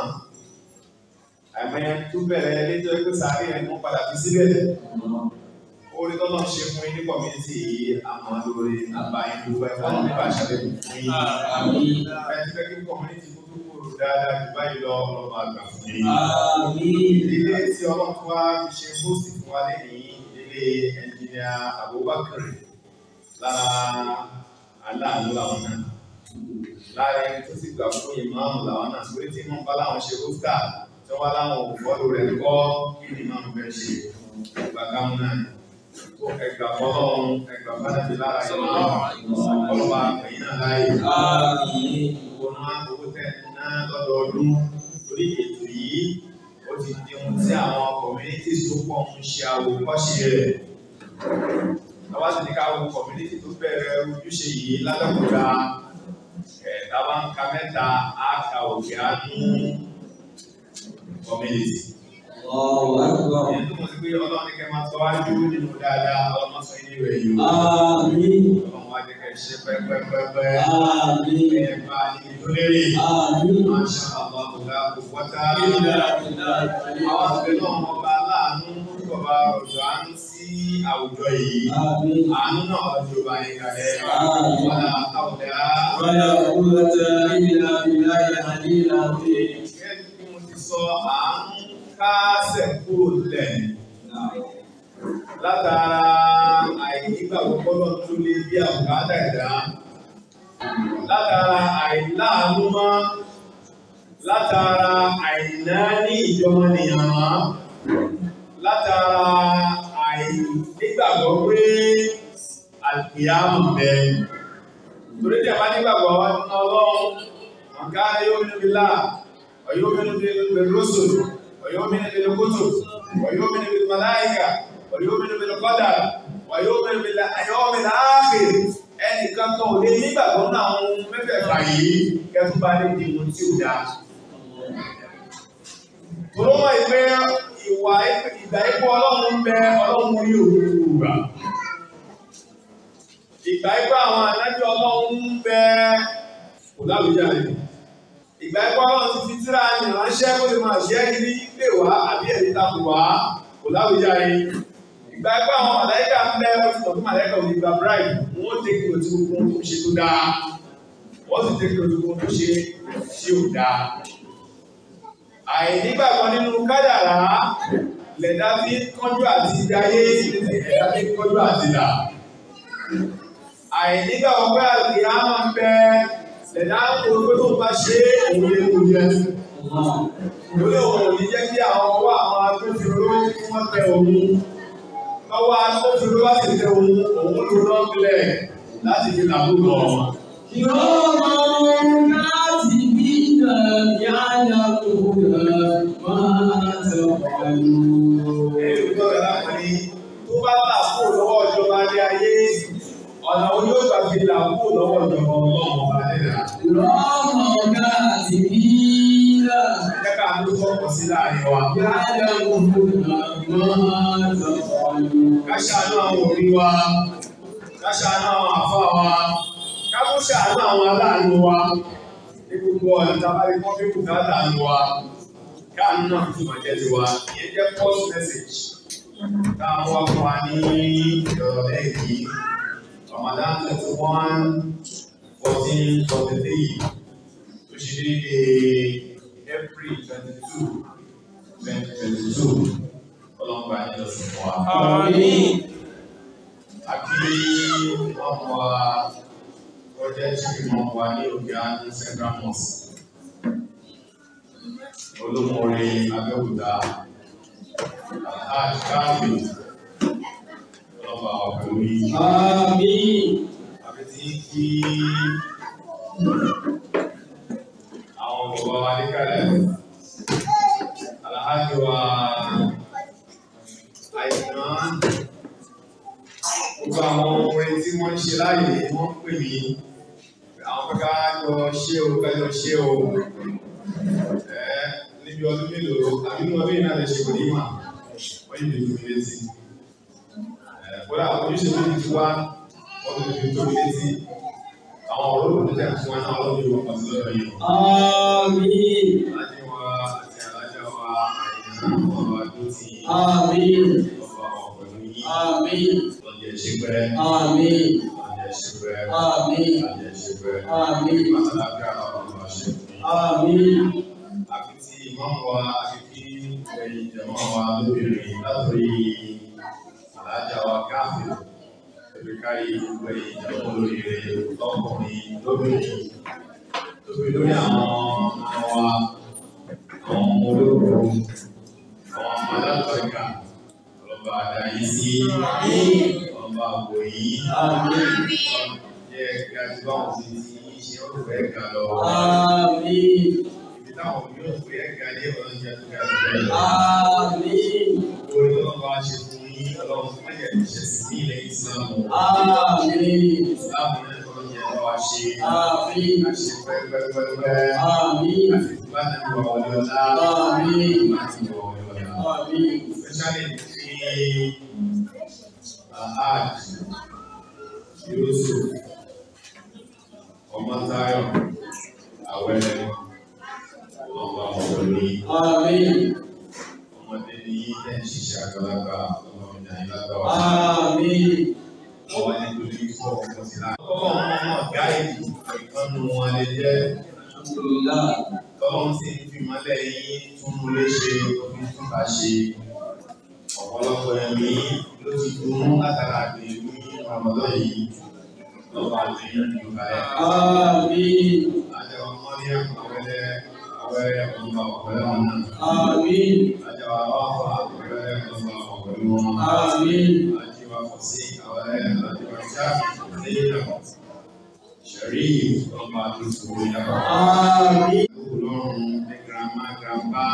S5: Àìmọye tó bẹ̀rẹ̀ létò ẹgbẹ́ sáré ẹ̀ mọ́ padà fi síbẹ̀. Orí tọ́lọ́ ṣe fún yín ní kọ̀mítì yìí àmọ́ lórí àbáyé gbogbo ẹ̀fọ́ nípa àṣàlẹ̀ fún yín.
S6: آمين
S5: Ẹ ti fẹ́ kí kọ̀mítì kúkú kúrò dáadáa jù báyìí lọ ọlọ́mọ àgbà fún yín.
S6: آمين
S5: Ilé tí ọlọ́run tó wá fi ṣe hósì fún wa lẹ́yìn ilé ẹnjìnìà Abubakar lára aláàánú làwọn náà. Lára ẹni tó sì gbà fún ìmáàmù làwọn náà torí tí wọ́n bá láwọn ṣe hósítà tí wọ́n bá láwọn òfòlù rẹ̀ kọ́ kí ni ìmáàmù fẹ́ ṣe ìgbà káwọn náà. Tó ẹgbà fọlọ́run ẹgbà fánàbí lára ìmáàmù ọlọ́ba àgbẹ̀yìn náà láàyè.
S6: آمين
S5: Owó náà owó tẹ̀ náà lọ́dọọdún lórí ètò yìí ó ti di ohun tí àwọn communities tó pọ̀ ń ṣe àwòkọ́ṣe rẹ̀. Àwa sì ní ká wo community tó bẹ̀rẹ̀ ojúṣe yìí lábẹ́kúta. Ẹ̀ẹ́dá bá ń ka mẹ́ta á ka òkè àánú community.
S6: الله أكبر
S5: Ìyẹn tó mọ̀ sí pé ọlọ́run ní kẹ́ máa sọ wájú nínú dáadáa ọlọ́run sọ ilé rẹ̀ yìí.
S6: آمين
S5: Ọlọ́run wá jẹ́ kẹ́ ṣe pẹ́pẹ́pẹ́pẹ́.
S6: آمين
S5: Ẹ bá a níbi tó lérè.
S6: آمين
S5: Masha Allah, la quwwata
S6: إلا بالله
S5: àwọn àgbẹ̀ náà wọ́n bá láàánú bàbá ọ̀dọ̀ àánú sí àwùjọ yìí.
S6: آمين
S5: Àánú náà ọjọ́ bá yín kalẹ̀.
S6: Àmín.
S5: Wọ́n á àwùdá.
S6: ولا قوة إلا بالله العلي العظيم
S5: Gẹ́gẹ́ bí mo ti sọ, àánú kásẹ̀ kúrò lẹ̀. Látara àìnígbàgbọ́ gbọ́dọ̀ tó lé bí àbùkádà ẹ̀dá. Látara àìláàánú mọ́. Látara àìná ní ìjọmọnìyàn mọ́. Látara àìnígbàgbọ́ pé àlùkìyámù bẹ. Torí tí a bá nígbàgbọ́ ọlọ́run, ọ̀gá yóò níbi láà, ọ̀yọ́ mi níbi rọ́sùn, ọ̀yọ́ mi níbi kútù, ọ̀yọ́ mi níbi màláìkà, ọ̀yọ́ mi níbi kọ́dà, ọ̀yọ́ mi níbi ayọ́ mi láàfin. Ẹnì kankan ò lè nígbàgbọ́ náà àwọn ohun mẹ́fẹ̀ẹ̀fà yìí kẹ́tù bá lè di ohun tí ò dáa. Tòró mọ̀ ìpé ìwà ìgbà ipò ọlọ́run ń bẹ ọlọ́run rí òun gbà. Ìgbà ipò àwọn ànájọ́ ọlọ́run ń bẹ kò láwùjá rẹ̀. Ìgbà ipò ọlọ́run ti fi tíra ní ránṣẹ́ kó lè máa jẹ́ ní pè wá àbí ẹ̀rí takò wá kò láwùjá rẹ̀. Ìgbà ipò àwọn màláìkà ń bẹ wọ́n ti tọ̀ fún màláìkà òní gba bribe. Wọ́n tẹ́kì òtí gbogbo ohun tó ṣe tó dáa. Wọ́n sì tẹ́kì òtí gbogbo ohun tó ṣe tí ò dáa àìnígbàgbọ́ nínú kádàrá lẹ̀dá fi ń kánjú àti ìdáyé ẹ̀dá fi ń kánjú àti ìdà. àìnígbàgbọ́ pé àti àmà ń bẹ lẹ̀dá ń kó pé tó bá ṣe òun lè kú jẹ. lórí òun ò ní jẹ́ kí àwọn ọwọ́ àwọn agbófinró kí wọ́n tẹ òun. lọ́wọ́ agbófinró bá sì tẹ òun òun ló lọ́gbìlẹ̀ láti fi làbúrò wọn.
S6: كراما كاتبين يعلمون ما تفعلون
S5: Ẹ̀rù tó rẹ̀ lápẹ̀lú tó bá là kúrò lọ́wọ́ ìjọba ní ayé, ọ̀nà wo yóò gbà fi là kúrò lọ́wọ́ ìjọba ọlọ́run ọba nílà.
S6: كراما كاتبين
S5: Ẹ jẹ́ ká ló sọ́kọ̀ sí láàrin wa.
S6: يعلمون ما تفعلون
S5: Ká ṣàánú àwọn òbí wa, ká ṣàánú àwọn àfá wa, ká tó ṣàánú àwọn aláàánú wa. Ní gbogbo ọ̀nà tá a bá rí kọ́ bí kùtà láàánú wa. Káàánú náà tún máa jẹ́ tiwa. Ìyẹn jẹ́ first message. Tá a mú wá fún wa ní ìrọ̀lẹ́ yìí. Ramadan twenty one fourteen forty three tó ṣe déédéé April twenty two twenty twenty two ọlọ́mọba ní lọ́sùn fún wa.
S6: آمين
S5: Àbí wọ́n mú wa project tí wọ́n mú wa ní òkè àánú Central Mosque. Olómọ̀ọ́rẹ́ Abẹ́òkúta Alhaji Káàbì ọlọ́ba wa pẹ̀lú yìí.
S4: Àmín.
S5: àbí tí kí àwọn bàbá wa ní kálẹ̀ aláhájọ wa àìsàn gbogbo àwọn orin tí wọ́n ń ṣe láàyè ni wọ́n ń pè mí àwọn kẹ́kẹ́ jọ ṣé o kájọ ṣé o ẹ níbi ọdún mélòó àbí inú ọdún yìí náà lè ṣe kò ní mà wọ́n yìí lè fi mi létí ẹ kódà ojúṣe tó ti wá wọ́n ti fi tó mi létí àwọn ọ̀rọ̀ olùdíjà fún wa náà lọ́dún yìí wọ́n pàṣẹ lọ́dọ̀ yìí
S4: Àmín.
S5: alájẹ wa àti alájà wa àyìnbá ọba tó ti
S4: Àmín.
S5: ọba ọ̀pẹ̀lú yìí
S4: Àmín.
S5: lọ́jọ́ ìṣẹ́pẹ́
S4: Àmín.
S5: lọ́jọ́ ìṣẹ́pẹ́
S4: Àmín.
S5: lọ́jọ́ ìṣẹ́pẹ́
S4: Àmín.
S5: àtàlágà ọba àṣẹ fún yìí.
S4: Àmín.
S5: àfi tí ìmáàmù wa àfi kí ẹ̀yin ìjọba wa lóbìnrin látòrí alájà wa káfíń lórí kárí gbogbo ẹ̀yin ìjọba olóríire lọ́kùnrin lóbìnrin lórí lórí àwọn ọmọ wa àwọn ọmọ olóko àwọn ọmọ alágbàgà ọlọ́ba àdáyé sí ọlọ́ba àbò yìí jẹ́ kí a ti bá wọn sí ti ṣe ọ̀fẹ́ ga lọ
S4: Àmín.
S5: ibi táwọn yóò pè é ga ní ọlọ́jà tó ga jù bẹ́ẹ̀ lọ.
S4: Àmín.
S5: orí ọlọ́run bá ṣe fún yín ọlọ́run fún ẹ̀jẹ̀ ìṣẹ̀ sí ní ilẹ̀ ìsìlámù.
S4: Àmín.
S5: ìsìlámù náà kọ́ ní ẹ̀rọ wa ṣe
S4: Àmín.
S5: àṣẹ pẹ́pẹ́pẹ́pẹ́
S4: Àmín.
S5: àti ìgbà náà wà wọlé ọ̀la
S4: Àmín.
S5: àti ìwà wọlé ọ̀la.
S4: Àmín.
S5: especially fi ahad yusuf ọmọtayọ awẹrẹ ọmọ ọmọdé
S4: Àmín.
S5: ọmọdé ní ẹ̀ ń ṣiṣẹ́ àgbàlagbà ọmọ ìdáyìí lágbàwá.
S4: Àmín.
S5: ọwọ́ nítorí fún ọkọ̀ sí láti. Ọkọ̀ ọmọ ọmọ gáìdì ìkànnù wọn lè jẹ́
S4: Alhamdulillah.
S5: tọ́lọ́n sì ń fi mọ́lẹ̀ yín tún mú léṣe òfin tún bá ṣe. Ọ̀pọ̀lọpọ̀ ẹ̀mí ló ti dùn látara àgbèrú ní Ramadan yìí. Lọ́wọ́ àti ìyànjú kalẹ̀.
S4: Àmín.
S5: Àjẹwà mọ́lẹ́ àwẹ̀lẹ̀ àwẹ̀rẹ̀ ọ̀gbà ọ̀pẹ̀lẹ̀ wọn náà.
S4: Àmín.
S5: Àjẹwà báfà àwẹ̀rẹ̀ ọ̀gbà ọ̀pẹ̀lẹ̀ wọn.
S4: Àmín.
S5: Àjẹwà fọ̀sí àwẹ̀rẹ̀ àjẹwà jáàmù lẹ́yìn náà. Sharif ọba àdúgbò yàrá.
S4: Àmín.
S5: Ọlọ́run ní girama grandpa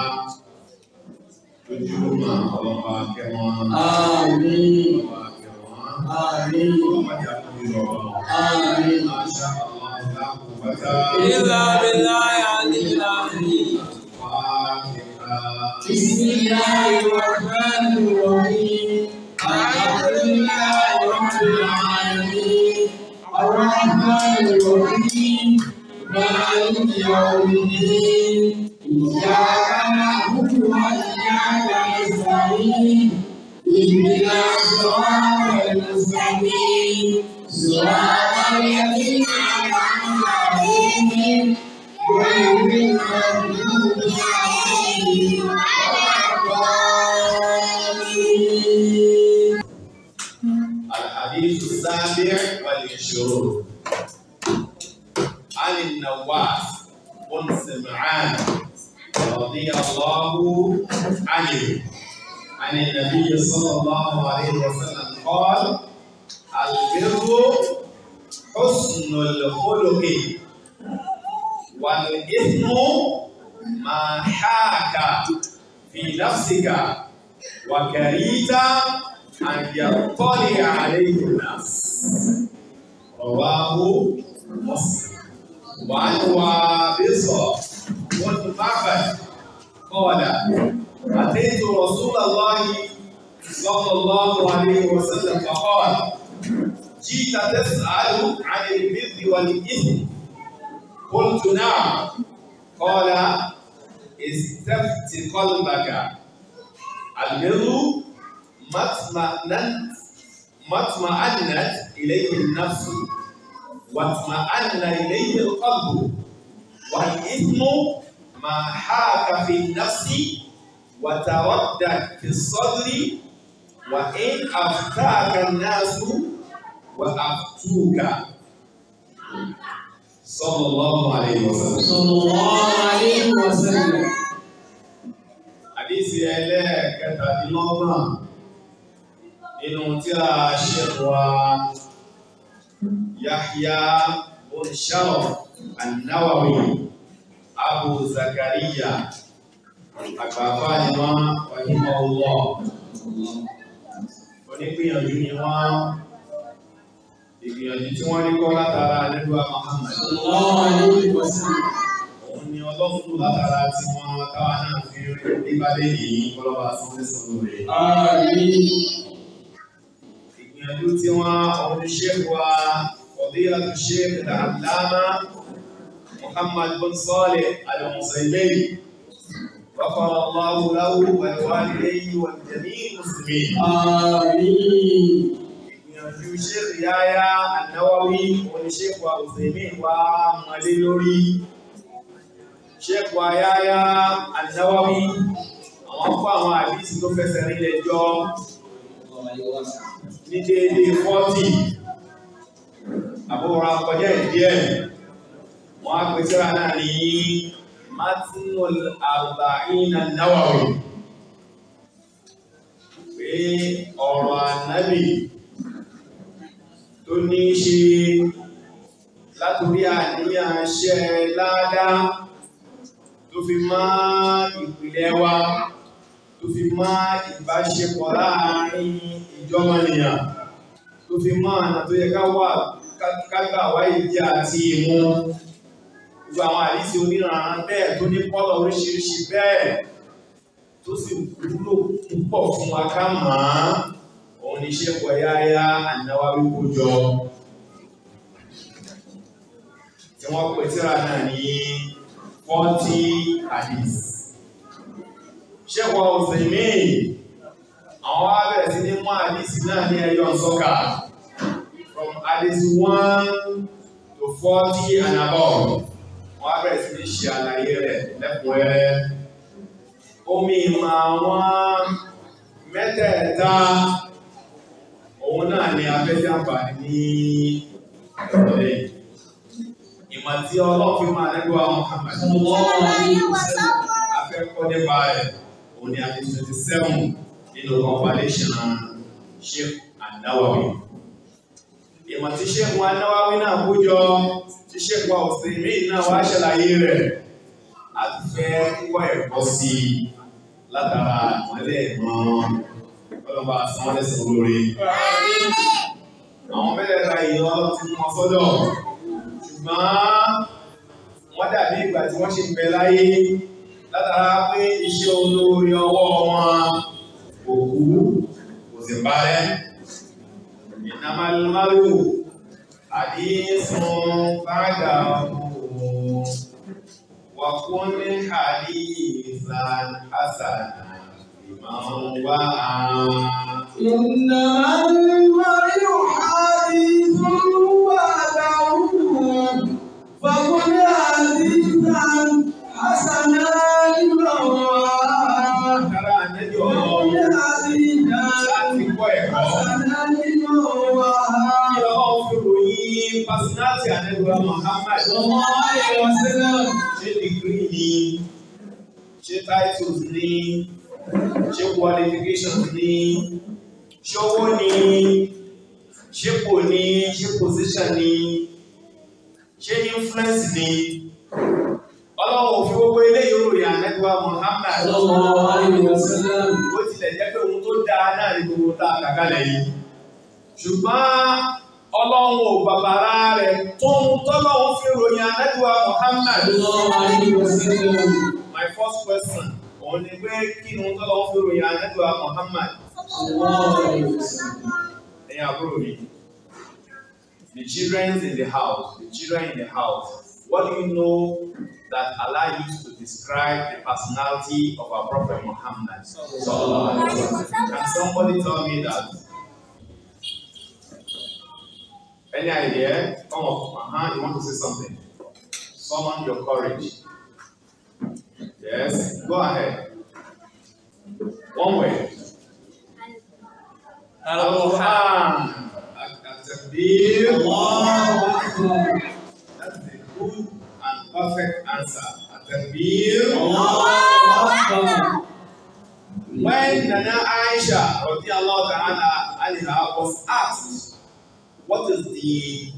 S5: lójúmọ́ ọlọ́ba kẹwọn.
S4: Àmín.
S5: Ọlọ́ba kẹwọn.
S4: Àmín.
S5: Ọlọ́ba jà kú lọ.
S4: Àmín.
S5: Máṣá Allah láàkú bàtà.
S6: إلا بالله العلي العظيم
S5: Fáàkìlá.
S4: بسم الله الرحمن الرحيم الحمد لله رب العالمين الرحمن الرحيم مالك يوم الدين إياك نعبد وإياك نستعين اهدنا الصراط المستقيم صراط الذين أنعمت عليهم غير المغضوب عليهم ولا الضالين
S5: الحديث السابع والعشرون عن النواس بن سمعان رضي الله عنه عن النبي صلى الله عليه وسلم قال البر حسن الخلق والإثم ما حاك في نفسك وكريت أن يطلع عليه الناس رواه مسلم وعن وابصة بن معبد قال أتيت رسول الله صلى الله عليه وسلم فقال جئت تسأل عن البر والإثم قلت نعم قال استفت قلبك البر ما اطمأنت ما اطمأنت إليه النفس واطمأن إليه القلب والإثم ما حاك في النفس وتردد في الصدر وإن أفتاك الناس وأفتوك صلى الله عليه وسلم
S4: صلى الله عليه وسلم
S5: àdísì ẹlẹ́ẹ̀kẹtàdínlọ́gbọ̀n nínú tí a ṣe wa Yahya bin Sharaf an-Nawawi Abu Zakariya àgbàfà ni wọ́n wàhímọ̀ ọlọ́ onígbìyànjú ni wọ́n ìgbìyànjú tí wọ́n rí kọ́ látara nílùú Muhammad òun ni ọlọ́run tó látara tí wọ́n káwa náà fi rí nígbàdé yìí kọlọ́ba sọ́lẹ́sọ̀rọ̀ rẹ̀ ìgbìyànjú tí wọ́n òun ni ṣéèkù wa fadilatu Sheikh al-Allama Muhammad bin Salih al-Musaylibi غفر الله له ولوالديه ولجميع المسلمين ìgbìyànjú Sheikh Yahya An-Nawawi òní Sheikh wa Uthaymeen wa mọ̀lé lórí Sheikh wa Yahya An-Nawawi àwọn kọ́ àwọn àdísì tó fẹsẹ̀ nílẹ̀ jọ ní déédéé fọ́tì àbúrò akọjá ìdíẹ̀ wọ́n á pèsè rà náà ní matnul arba'in an-nawawi pé ọ̀rọ̀ ànábì tó ní ṣe látòrí àníyàn ṣẹ́ ládá tó fi má ìpìlẹ̀ wa tó fi má ìbáṣepọ̀ láàrin ìjọmọ̀nìyàn tó fi má ànà tó yẹ ká wà kágbà wáyé jẹ́ àti ìmú gbogbo àwọn àdísí oníranran bẹ́ẹ̀ tó ní pọ́lọ̀ oríṣiríṣi bẹ́ẹ̀ tó sì wúlò púpọ̀ fún wa ká mọ̀ án òun ní ṣe pọ̀ Yahya An-Nawawi kó jọ tí wọ́n pè tíra náà ní forty hadith ṣẹ́kọ̀ọ́ Uthaymeen àwọn wá bẹ̀rẹ̀ sí ní mú àdísí náà ní ẹyọ sọ́kà from hadith one to forty and above wọ́n á bẹ̀rẹ̀ sí ní ṣe àlàyé rẹ̀ lẹ́kùnrẹ́rẹ́. Omi ìmọ̀ àwọn mẹ́tẹ̀ẹ̀ta òun náà ni afẹ́fẹ́ àǹfààní ní ìrọ̀lẹ́ yìí. Ìmọ̀ tí ọlọ́run fi máa lẹ́gbẹ̀ẹ́ àwọn Muhammad. Afẹ́kọ́ nípa rẹ̀ òun ni àti twenty seven nínú compilation Sheikh An-Nawawi. Ìmọ̀ tí Sheikh An-Nawawi náà kó jọ tí Sheikh wa Uthaymeen náà wá ṣàlàyé rẹ̀ a ti fẹ́ kọ́ ẹ̀kọ́ sí i látara ìmọ̀lẹ́ ìmọ̀ ọlọ́ba sanwó-ẹ̀sán lórí. Àwọn mẹ́lẹ̀ka yìí wọ́n ti mọ sọ́dọ̀ ṣùgbọ́n wọ́n dàbí ìgbà tí wọ́n ṣe ń bẹ láyé látara pé iṣẹ́ olórí ọwọ́ wọn kò kú kò sì parẹ́. Ìnàmàlúmálù àdísùn bàdà ọ̀hún. وكن حديثا حسنا لمن وعى
S6: إنما المرء حديث وعده فقل حديثا حسنا لمن وعى
S5: Kára ànẹ́bí
S6: فقل
S5: ọlọ́run
S6: حديثا
S5: láti kọ́ ẹ̀kọ́.
S6: حسنا لمن وعى
S5: Kí ọlọ́run fi ròyìn pásínátì ànẹ́bí Muhammad.
S6: صلى الله عليه وسلم
S5: Ṣé dìgírì ni? Ṣé titles ni? Ṣé qualifications ni? Ṣé owó ni? Ṣé kò ní? Ṣé position ni? Ṣé influence ni? Ọlọ́run ò fi gbogbo eléyìí ròyìn ànẹ́bí Muhammad.
S6: صلى الله عليه وسلم
S5: Ó tilẹ̀ jẹ́ pé ohun tó dáa náà ní gbogbo tá a kà kalẹ̀ yìí. Ṣùgbọ́n ọlọ́run ò bàbàrà rẹ̀ tó ń tọ́lọ́run fi ròyìn ànẹ́bíwá Muhammad.
S6: صلى الله عليه وسلم
S5: My first question, òun ni pé kí ni ohun tọ́lọ́run fi ròyìn ànẹ́bíwá Muhammad?
S6: صلى الله عليه وسلم
S5: Ẹ̀yin àbúrò mi. The children in the house, the children in the house, what do you know that Allah used to describe the personality of our Prophet Muhammad? Sallallahu alaihi wasallam. Can somebody tell me that? Any idea? Come up. Uh-huh. You want to say something? Summon your courage. Yes. Go ahead. One way. Al-Quran. At-Takbir.
S6: الله أكبر
S5: That's a good and perfect answer. At-Takbir.
S6: الله أكبر
S5: When Nana Aisha, radiallahu ta'ala, Anha was asked, what is the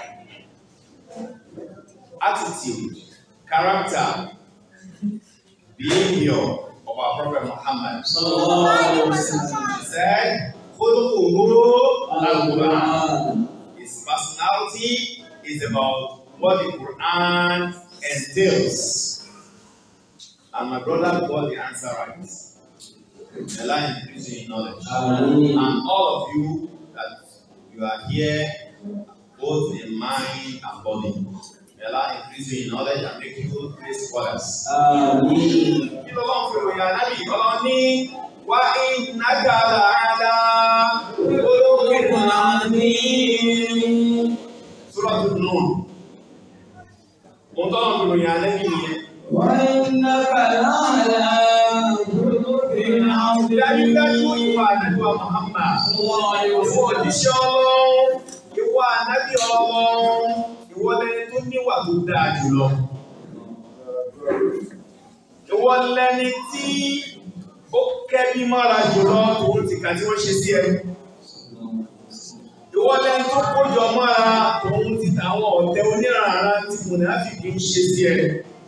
S5: attitude, character, behavior of our Prophet Muhammad? He said, "Khuluquhu al-Quran." His personality is about what the Quran entails. And my brother got the answer right. The line increase you in knowledge. And all of you that you are here, both in mind and body. May Allah increase you in knowledge and make you great scholars. Kí ló lọ́n fi ròyìn ànábì ọlọ́run ní wá ìnágàlà àdá olókè Sura tó nù. Mo tọ́ lọ́n fi ròyìn ànábì nìyẹn. Dájúdájú ìwà ànábì wa Muhammad. Ìwọ òjíṣẹ́ ọlọ́run, ìwọ ànábì ọlọ́run, ìwọ lẹni tó níwà tó dáa jùlọ. Ìwọ lẹni tí ó kẹ́bí mọ́ra jùlọ tòun ti kà tí wọ́n ṣe sí ẹ. Ìwọ lẹni tó kójọ mọ́ra tòun ti tàwọn ọ̀tẹ̀ onírànà tí mùnàfíkì ń ṣe sí ẹ.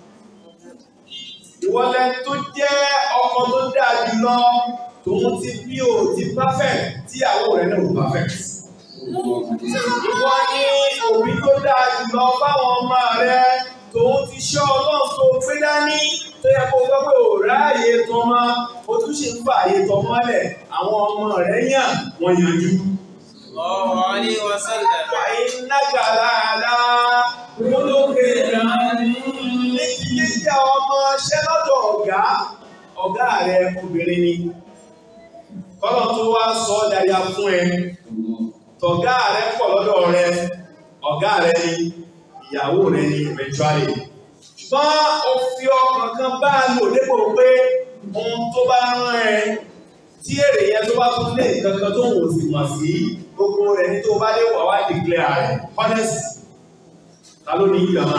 S5: Ìwọ lẹni tó jẹ́ ọkọ tó dáa jùlọ tòun ti bí o ti perfect tíyàwó rẹ̀ náà ò perfect. Ìwọ ni òbí tó dáa jùlọ fáwọn ọmọ rẹ tòun ti ṣọ́ ọlọ́run tó gbé dání tó yẹ kó gbọ́ pé ò ráàyè tọmọ o tún ṣe ń fà àyè tọmọ lẹ̀ àwọn ọmọ rẹ yàn wọ́n yanjú.
S6: Sallallahu alaihi wasallam.
S5: Wàyí nágàlá àlá olókè ní ti jíjẹ́ ọmọ ṣẹ́ lọ́dọ̀ ọ̀gá ọ̀gá rẹ obìnrin ni. Kọ́lọ̀ tó wá sọ ọ́ dáyà fún ẹ tọ̀gá rẹ pọ̀ lọ́dọ̀ rẹ ọ̀gá rẹ ni ìyàwó rẹ ni eventually ṣùgbọ́n ó fi ọkàn kan bá a lò dépò pé ohun tó bá rán ẹ tí èrè yẹn tó bá tún lé nǹkan kan tó ń wò sí mọ̀ sí gbogbo rẹ̀ ní tó bá dé wà wá declare rẹ̀ honest ta ló ní ìjọba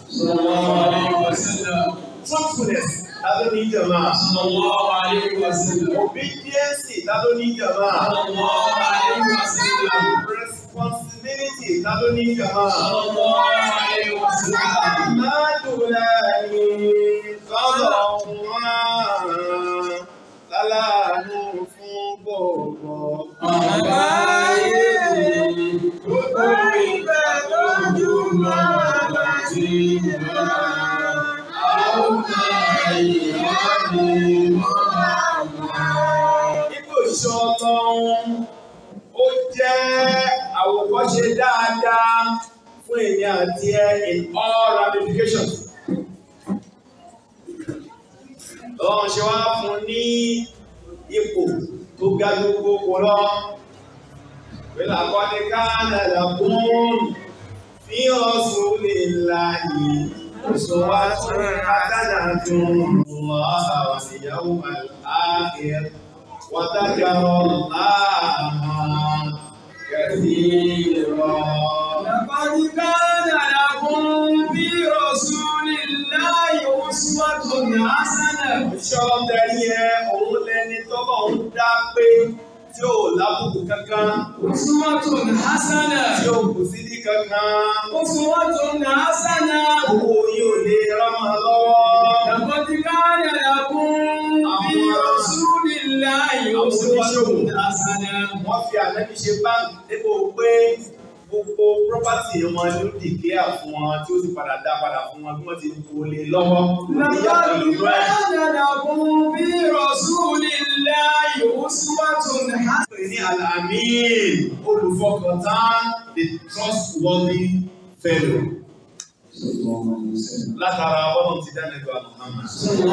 S5: truthfulness ta ló ní ìjọba obedience ta ló ní ìjọba responsibility ta ló ní ìjọba. Aládùúláyé sọ́dọ̀ wọn láláàánú fún gbogbo.
S6: Àgbáyé gbogbo ìgbà lójúmọ́ láti wá. Àwọn ìyáàdì
S5: Ipò ìṣọ́ ọlọ́run ó jẹ́ àwòkọ́ṣe dáadáa fún èmi àti ẹ in all ramifications. Ọlọ́run ṣe wá fún ní ipò tó ga ju gbogbo lọ. Pẹ̀lú àkọ́ni káàdà làkún fi ọ̀sùn lè láàyè. Oṣù wa tún àtàdà tún wà àwọn ìyàwó àkẹ́. وذكر الله كثيرا
S6: لقد كان لكم في رسول الله أسوة حسنة
S5: Ìṣọ́ tẹ̀lé ẹ òun lẹni tọ́lọ̀ ń dá pé tí ò lábùkù kankan,
S6: أسوة حسنة
S5: tí ò kù sí ní kankan,
S6: أسوة حسنة
S5: owó yóò lè rámọ lọ́wọ́.
S6: لقد كان لكم في رسول الله أسوة حسنة
S5: Wọ́n fi ànábì ṣe báńkì dépò pé gbogbo property wọn ló dìgíà fún wọn tí ó sì padà dá padà fún wọn bí wọ́n ti kó lé lọ́wọ́.
S6: لقد
S5: Ìyá ìlú ẹ̀.
S6: كان لكم في رسول الله أسوة حسنة
S5: pè ní alamin olùfọkàntán the trustworthy fellow látara ọlọ́run ti dá nígbà Muhammad.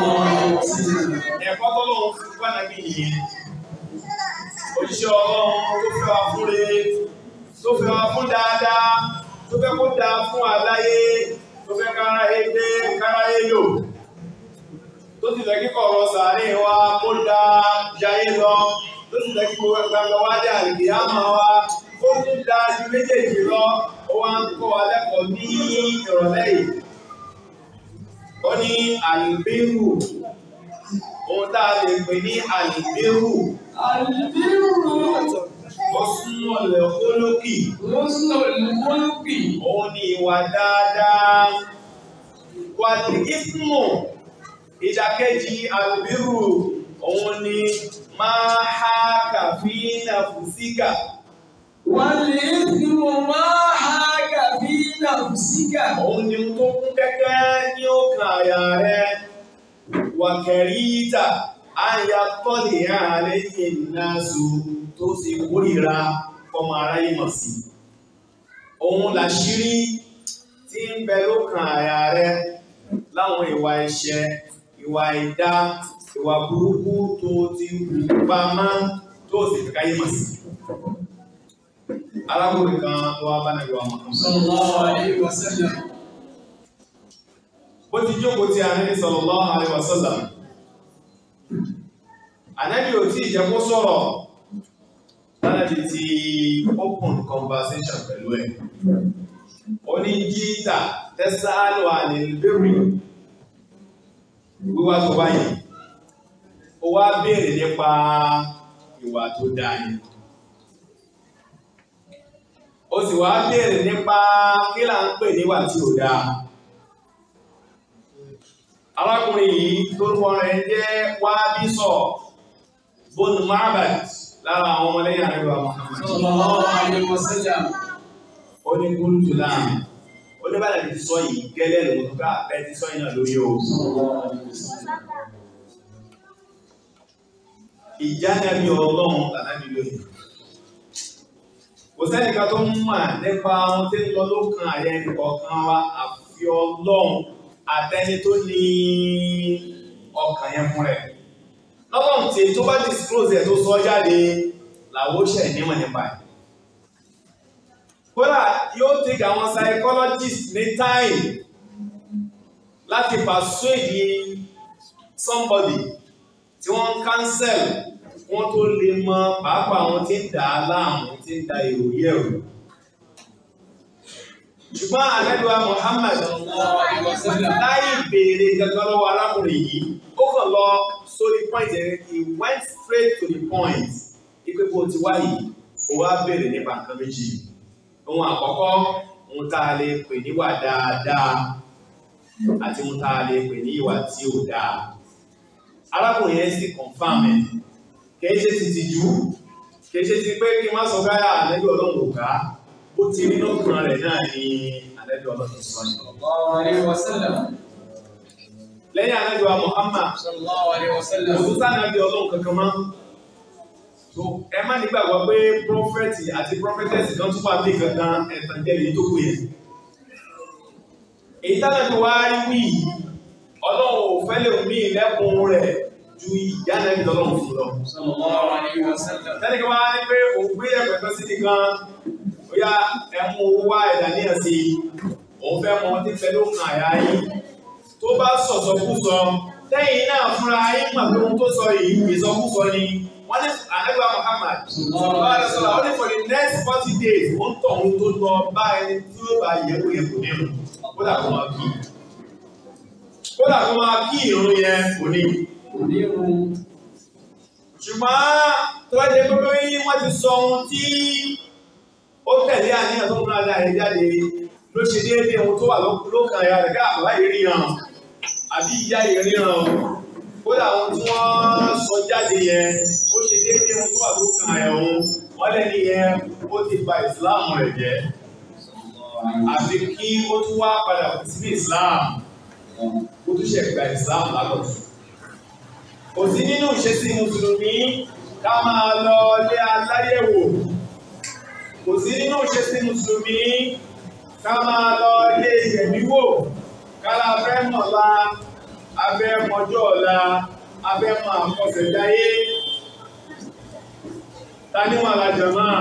S5: ẹ̀kọ́ tọ́lọ́run fún pàdánù nìyẹn òṣìṣẹ́ ọlọ́run tó fẹ́ wá fún re tó fẹ́ wá fún dáadáa tó fẹ́ kó dáa fún àláyé tó fẹ́ kára yé gbé kára yé lò tó sì fẹ́ kíkọ̀ ọ̀rọ̀ sàárè wa kó dáa jayé lọ tó sì fẹ́ kíkọ̀ gbàgbọ́ wá dé àlèkè àmọ́ wa ó tún dáa ju méjèèjì lọ ó wá ń kọ́ wa lẹ́kọ̀ọ́ ní ìrọ̀lẹ́ yìí ó ní àlùbíhù ohun tá a lè pè ní àlùbíhù
S6: البر
S5: Husnul khuluqi.
S4: Husnul khuluqi.
S5: Òun ni ìwà dáadáa. Wàlì ismu ìdàkejì àlùbírù òun ni máa há kàfí nàfùsíkà.
S4: Wal ithmu ma haka fi nafsika.
S5: Òun ni tó kún kẹ́kẹ́ ní ọkàn àyà rẹ̀. Wàkẹ̀ríta àyà tọ́lì ààrẹ ìnáṣù tó sì kórìíra ọmọ aráyé mọ̀ sí. Òun làṣírí tí ń bẹ lókàn àyà rẹ̀ láwọn ìwà ẹ̀ṣẹ̀, ìwà ìdá, ìwà burúkú tó ti hù pamọ́ tó sì fi káyé mọ̀ sí. Arákùnrin kan ló wá bá nàìjíríà mọ̀.
S4: Sallallahu alayhi wa sallam.
S5: bó ti jókòó tí Ànábì sallallahu alaihi wasallam Ànábì ò tí ìjẹ́ kó sọ̀rọ̀ lánàbí ti open conversation pẹ̀lú ẹ̀ ó ní jíta tẹ́sàálù àlèlébèrè wíwá tó báyìí ó wá béèrè nípa ìwà tó dáa yìí ó sì wá béèrè nípa kí là ń pè níwà tí ò dáa arákùnrin yìí tó rúwọ rẹ̀ jẹ́ Wábísọ̀ bónú Ma'bad lára àwọn ọmọlẹ́yìn àríwá Muhammad
S4: Sallallahu alayhi wa sallam.
S5: ó ní kúrútù láàrin ó ní bàtà ti sọ yìí gẹ́lẹ́ lòun tó ká bẹ́ẹ̀ ti sọ yìí náà lórí o
S4: Sallallahu alayhi wa sallam.
S5: ìjánabi ọlọ́run lànàbí lóyìn kò sẹ́nìkan tó ń mọ̀ nípa ohun tí ń lọ lókàn àyẹ nìkọ̀ọ̀kan wa àfi ọlọ́run àtẹni tó ní ọkàn yẹn fún rẹ̀ lọ́lọ́run tí tó bá disclose ẹ̀ tó sọ jáde làwọ́ ṣẹ̀ nímọ̀ nípa ẹ̀ kódà yóò take àwọn psychologist ní time láti persuade somebody tí wọ́n ń cancel wọ́n tó lè mọ pàápàá àwọn tí ń dà á láàmú tí ń da èrò yẹ̀rù. ṣùgbọ́n àlẹ́lúwa Muhammad
S4: Sallallahu alayhi wa sallam.
S5: láì béèrè gangan lọ́wọ́ arákùnrin yìí ó kàn lọ sórí point ẹ̀ he went straight to the point ipe bó ti wá yìí ó wá béèrè nípa nǹkan méjì ohun àkọ́kọ́ ohun tá a lè pè níwà dáadáa àti ohun tá a lè pè ní ìwà tí ò dáa arákùnrin yẹn sì confam ẹ̀ kìí ṣe ti tìjú kìí ṣe ti pé kí n má sọ gáyà àlẹ́bí ọlọ́run ò ká bó ti rí lọ́kàn rẹ̀ náà ni àlẹ́bí ọlọ́run sọ ní.
S4: Sallallahu alayhi wa sallam.
S5: lẹ́yìn àlẹ́bí wa Muhammad
S4: Sallallahu alayhi wa sallam.
S5: òtún sànàbí ọlọ́run kankan mọ́ so ẹ má nígbàgbọ́ pé prọfẹ̀tì àti prọfẹ̀tẹ̀sì kan tún wà bí kankan ẹ̀tàn jẹ́ lèyí tó kù yẹn. èyí tánàbí wa rí wí yìí, ọlọ́run ò fẹ́ lè mí lẹ́kùn rẹ̀ ju ìyá nàbí ọlọ́run fún lọ.
S4: Sallallahu alayhi wa sallam.
S5: Tẹ́lẹ̀ kí wọ́n á ní pé òun gbé ẹ̀pẹ̀ kan sí nìkan, ó yá ẹmú owó wá ẹ̀dà ní ẹ̀sí, òun fẹ́ mọ tí fẹ́ ló kàn àyà yìí. Tó bá sọ̀sọ̀ kú sọ, tẹ́yìn náà fúnra yín mà pé ohun tó sọ yìí ìsọkúsọ ni. Wọ́n ní Ànábì Muhammad, sallallahu alaihi wasallam, ó ní for the next forty days, ó ń tọ̀ ohun tó lọ bá ẹni tí ó bá yẹ̀wò yẹ̀wò nínú. Kódà kó máa kí. Kódà kó máa kí ìrun yẹn kò ní
S4: Onírun.
S5: ṣùgbọ́n tó bá jẹ́ pé wọ́n ti sọ ohun tí ó tẹ̀lé àníyàn tó ń múra dáa rẹ̀ jáde ló ṣe déédéé ohun tó wà lókàn ẹ̀yà rẹ̀ ká àbá ìríran àbí ìyá ìríran kódà ohun tí wọ́n sọ jáde yẹn ó ṣe déédéé ohun tó wà lókàn ẹ̀yà òun wọ́n lẹ́ni yẹn ó ti bà ìsìláàmù rẹ̀ jẹ́ àfi kí ó tún wá padà sí ìsìláàmù ó tún ṣe gba ìsìláàmù lábọ̀ kò sí nínú ìṣesí mùsùlùmí ká máa lọ ilé aláyẹ̀wò kò sí nínú ìṣesí mùsùlùmí ká máa lọ ilé ìyẹ̀míwò kálá fẹ́ mọ̀lá abẹ́ mọjọ́ ọ̀la abẹ́ mọ àkọsẹ̀dáyé ta ní wọn alájọ náà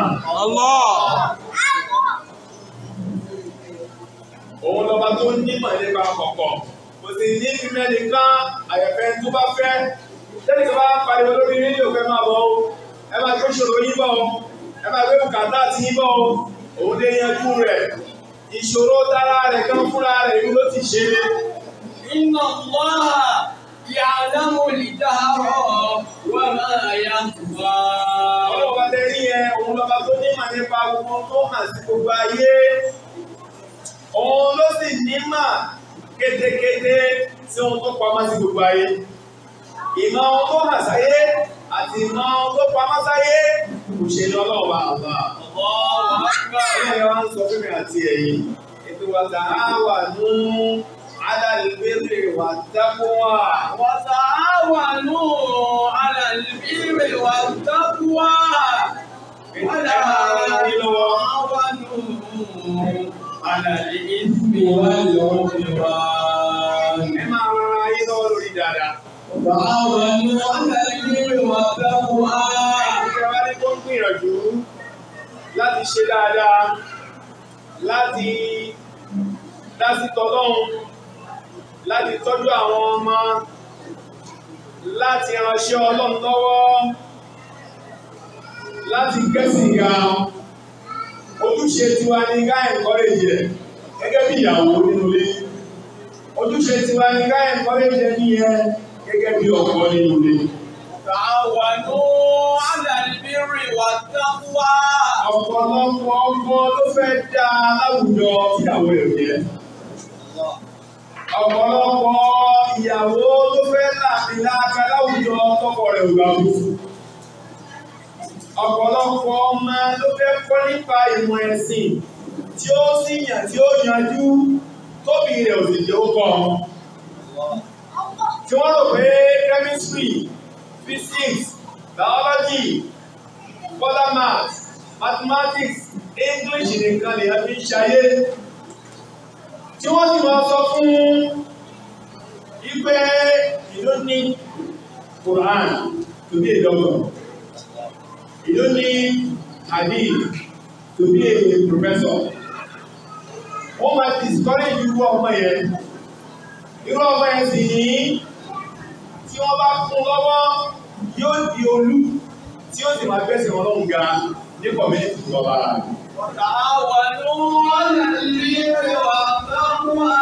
S5: òun lọba tó nímọ̀ nípa kọ̀kọ̀ kò sì ní fífẹ́ nìkan àyẹ̀fẹ́ tó bá fẹ́ tẹ́lẹ̀ tó bá pariwo lórí rédíò fẹ́ máa bọ̀ o ẹ máa gbé ṣòro yín bọ̀ o ẹ máa gbé bùkátà tí yín bọ̀ o òun lè yanjú rẹ̀ ìṣòro tára rẹ̀ kan fúnra rẹ̀ ìlú ló ti ṣe é.
S4: Inna Allaha ya'lamu al-jahra wa ma yakhfa.
S5: ọlọ́wọ́ bá tẹ́ rí yẹn òun lọ́ba tó nímọ̀ nípa gbogbo tó hàn sí gbogbo ayé òun ló sì nímọ̀ kétékété sí ohun tó pamọ́ sí gbogbo ayé ìmọ̀ ohun tó hàn sáyé àti ìmọ̀ ohun tó pamọ́ sáyé kò ṣe ní ọlọ́ọ̀bá àbá ọlọ́ọ̀bá wa ń sọ fún mi àti ẹ̀yin ètò wa tààwà ní alàlùbẹ́rẹ̀ wà dákúwà
S6: وتعاونوا على البر والتقوى ولا تعاونوا على الإثم والعدوان
S5: ẹ máa rán ayé lọ́wọ́ lórí dáadáa.
S6: تعاونوا على البر والتقوى
S5: Ìjọba ní kó ń gbìyànjú láti ṣe dáadáa, láti dásí tọ́lọ́run, láti tọ́jú àwọn ọmọ, láti ránṣẹ́ ọlọ́run lọ́wọ́, láti kẹ́sìn ga. Ojúṣe tiwa ni ká encourage ẹ̀ gẹ́gẹ́ bí ìyàwó nínú ilé. Ojúṣe tiwa ni ká encourage ẹ̀ nìyẹn gẹ́gẹ́ bí ọkọ nínú ilé.
S6: تعاونوا على البر والتقوى
S5: ọ̀pọ̀lọpọ̀ ọmọ ló fẹ́ dá láwùjọ ìyàwó rẹ̀ jẹ́. ọ̀pọ̀lọpọ̀ ìyàwó ló fẹ́ láàbí láàká láwùjọ tọkọ rẹ̀ ò gbà mú. ọ̀pọ̀lọpọ̀ ọmọ ló fẹ́ kọ́ nípa ìmọ̀ ẹ̀sìn tí ó sì yàn tí ó yanjú tóbi rẹ̀ ò sì jẹ́ ó kọ́. tí wọ́n rò pé chemistry physics biology further maths mathematics english nìkan lè fi ń ṣayé tí wọ́n sì máa sọ fún ipe ìlú ní quran to be a doctor ìlú ní hadith to be a professor wọ́n máa discourage irú ọmọ yẹn irú ọmọ yẹn sì ní tí wọ́n bá kún lọ́wọ́ yóò di olú tí ó sì máa gbẹ́sẹ̀ wọn lọ́hùn ga ní kọ̀mínítì tó bá rà.
S6: وتعاونوا على البر والتقوى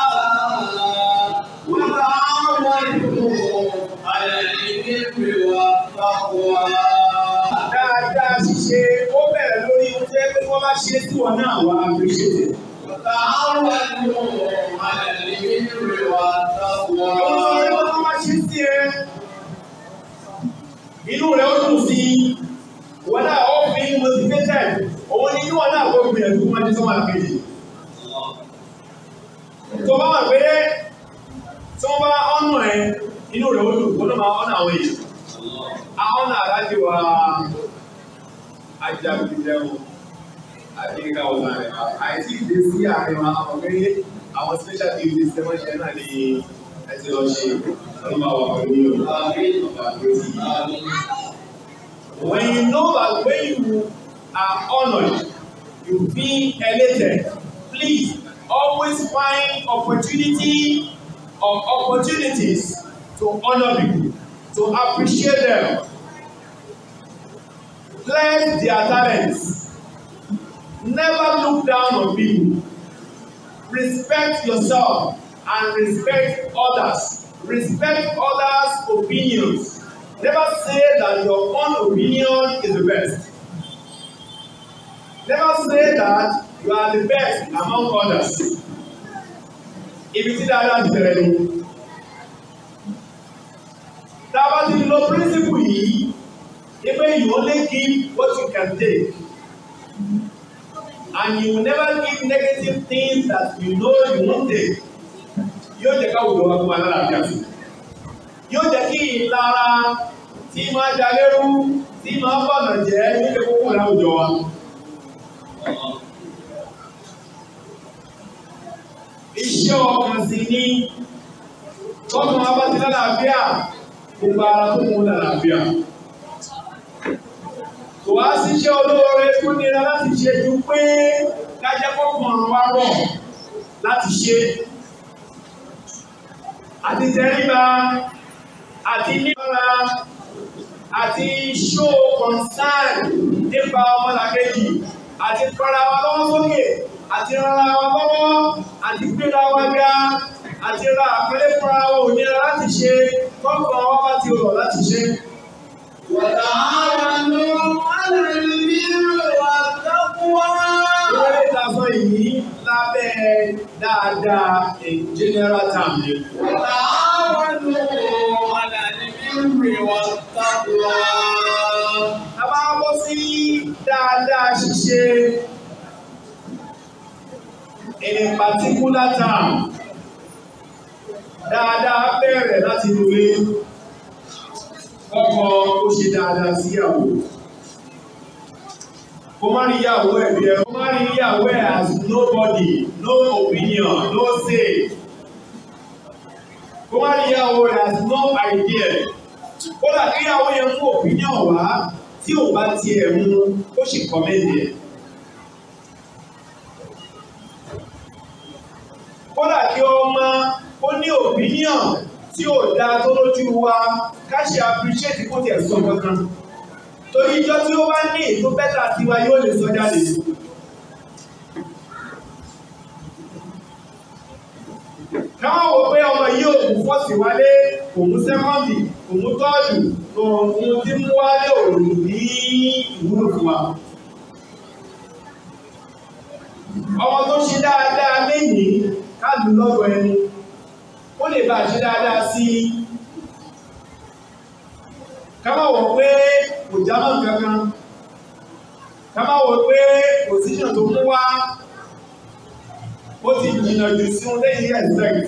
S6: وتعاونوا على البر والتقوى
S5: dáadáa ṣíṣe ó bẹ̀rẹ̀ lórí oúnjẹ pé wọ́n bá ṣe tí wọn náà wá appreciate it.
S6: وتعاونوا على البر والتقوى
S5: Olórí wọn tó bá ṣe sí ẹ, inú rẹ̀ ó dùn sí i, wọn náà ó fi motivated, òun ni kí wọn náà kó gbìyànjú wọn ní sọ́mà kejì. Tó bá wà pé tí wọ́n bá ọ̀nà ẹ, inú rẹ̀ ó dùn, wọn náà máa ọ̀nà àwọn èèyàn. Àwọn náà láti wá ajagunjẹun àdínká ọ̀la rẹ̀ wá. Àìsí ìdí sí àárín wa, àwọn pé àwọn special duties tí wọ́n ṣe náà ni ẹ ti lọ ṣe ọlọ́mọ àwọn pẹ̀lú Yorùbá ọba tó ti yí. When you know that when you are honored, you feel elated, please always find opportunity or opportunities to honor people, to appreciate them. Bless their talents. Never look down on people. Respect yourself and respect others. Respect others' opinions. Never say that your own opinion is the best. Never say that you are the best among others. Ibi tí dáadáa ti bẹ̀rẹ̀ ni. Tá a bá ti lo principle yìí, ipe you only give what you can take. And you will never give negative things that you know you won't take. Yóò jẹ́ ká wùdọ̀ wá fún wa lálàáfíà sí. Yóò jẹ́ kí ìlara tí máa jalérú tí máa bọ̀nà jẹ́ nílé kókó láwùjọ wa. Iṣẹ́ ọkàn sì ni tọ́kàn wa bá ti lálàáfíà gbogbo ara tó mú lálàáfíà. Kò wá síṣẹ́ olóore tó nira láti ṣe ju pé kájẹ́ kọ́kàn wa rọ̀ láti ṣe. Àti tẹríba àti nígbàrá àti show concern nípa ọmọlàkejì àti fara wa lọ́wọ́ sókè àti rárá wa lọ́wọ́ àti gbéra wa ga àti ra àpẹẹrẹ fúnra wa ò nira láti ṣe kọ́kàn wa bá ti rọ̀ láti ṣe.
S6: وتعاونوا على البر
S4: Ìwé lè ta sọ yìí lábẹ́ dáadáa in general term ni.
S6: وتعاونوا على البر والتقوى
S4: A bá bọ́ sí dáadáa ṣíṣe in a particular term. Dáadáa bẹ̀rẹ̀ láti lórí ọkọ ó ṣe dáadáa síyàwó. Kó má rí ìyàwó ẹ̀ bí ẹ. Kó má rí ìyàwó ẹ̀ as nobody, no opinion, no say. Kó má rí ìyàwó ẹ̀ as no idea. Kódà kí ìyàwó yẹn mú opinion wá tí ò bá tiẹ̀ mú ó sì kọ́mẹ́ndì ẹ̀. Kódà kí ọmọ ó ní opinion tí ò dáa tó lójú wa ká ṣe appreciate kó tiẹ̀ sọ kankan. Torí ijọ́ tí ó bá ní ètò bẹ́tà tiwa yóò lè sọ jáde. Káwọn wò pé ọmọ yìí ò mú fọ́ọ̀sì wálé, kò mú sẹ́kọ́ndì, kò mú tọ́ọ̀dù, kò mú tí mú wálé òòrùn ní ìwúlò fún wa. Ọmọ tó ṣe dáadáa lénìí káàdù lọ́dọ̀ ẹni. Ó lè bá ṣe dáadáa sí i. Ká má wò pé kò jámọ́ kankan. Ká má wò pé position tó mú wá ó ti jìnnà jù sí un lẹ́yìn expect.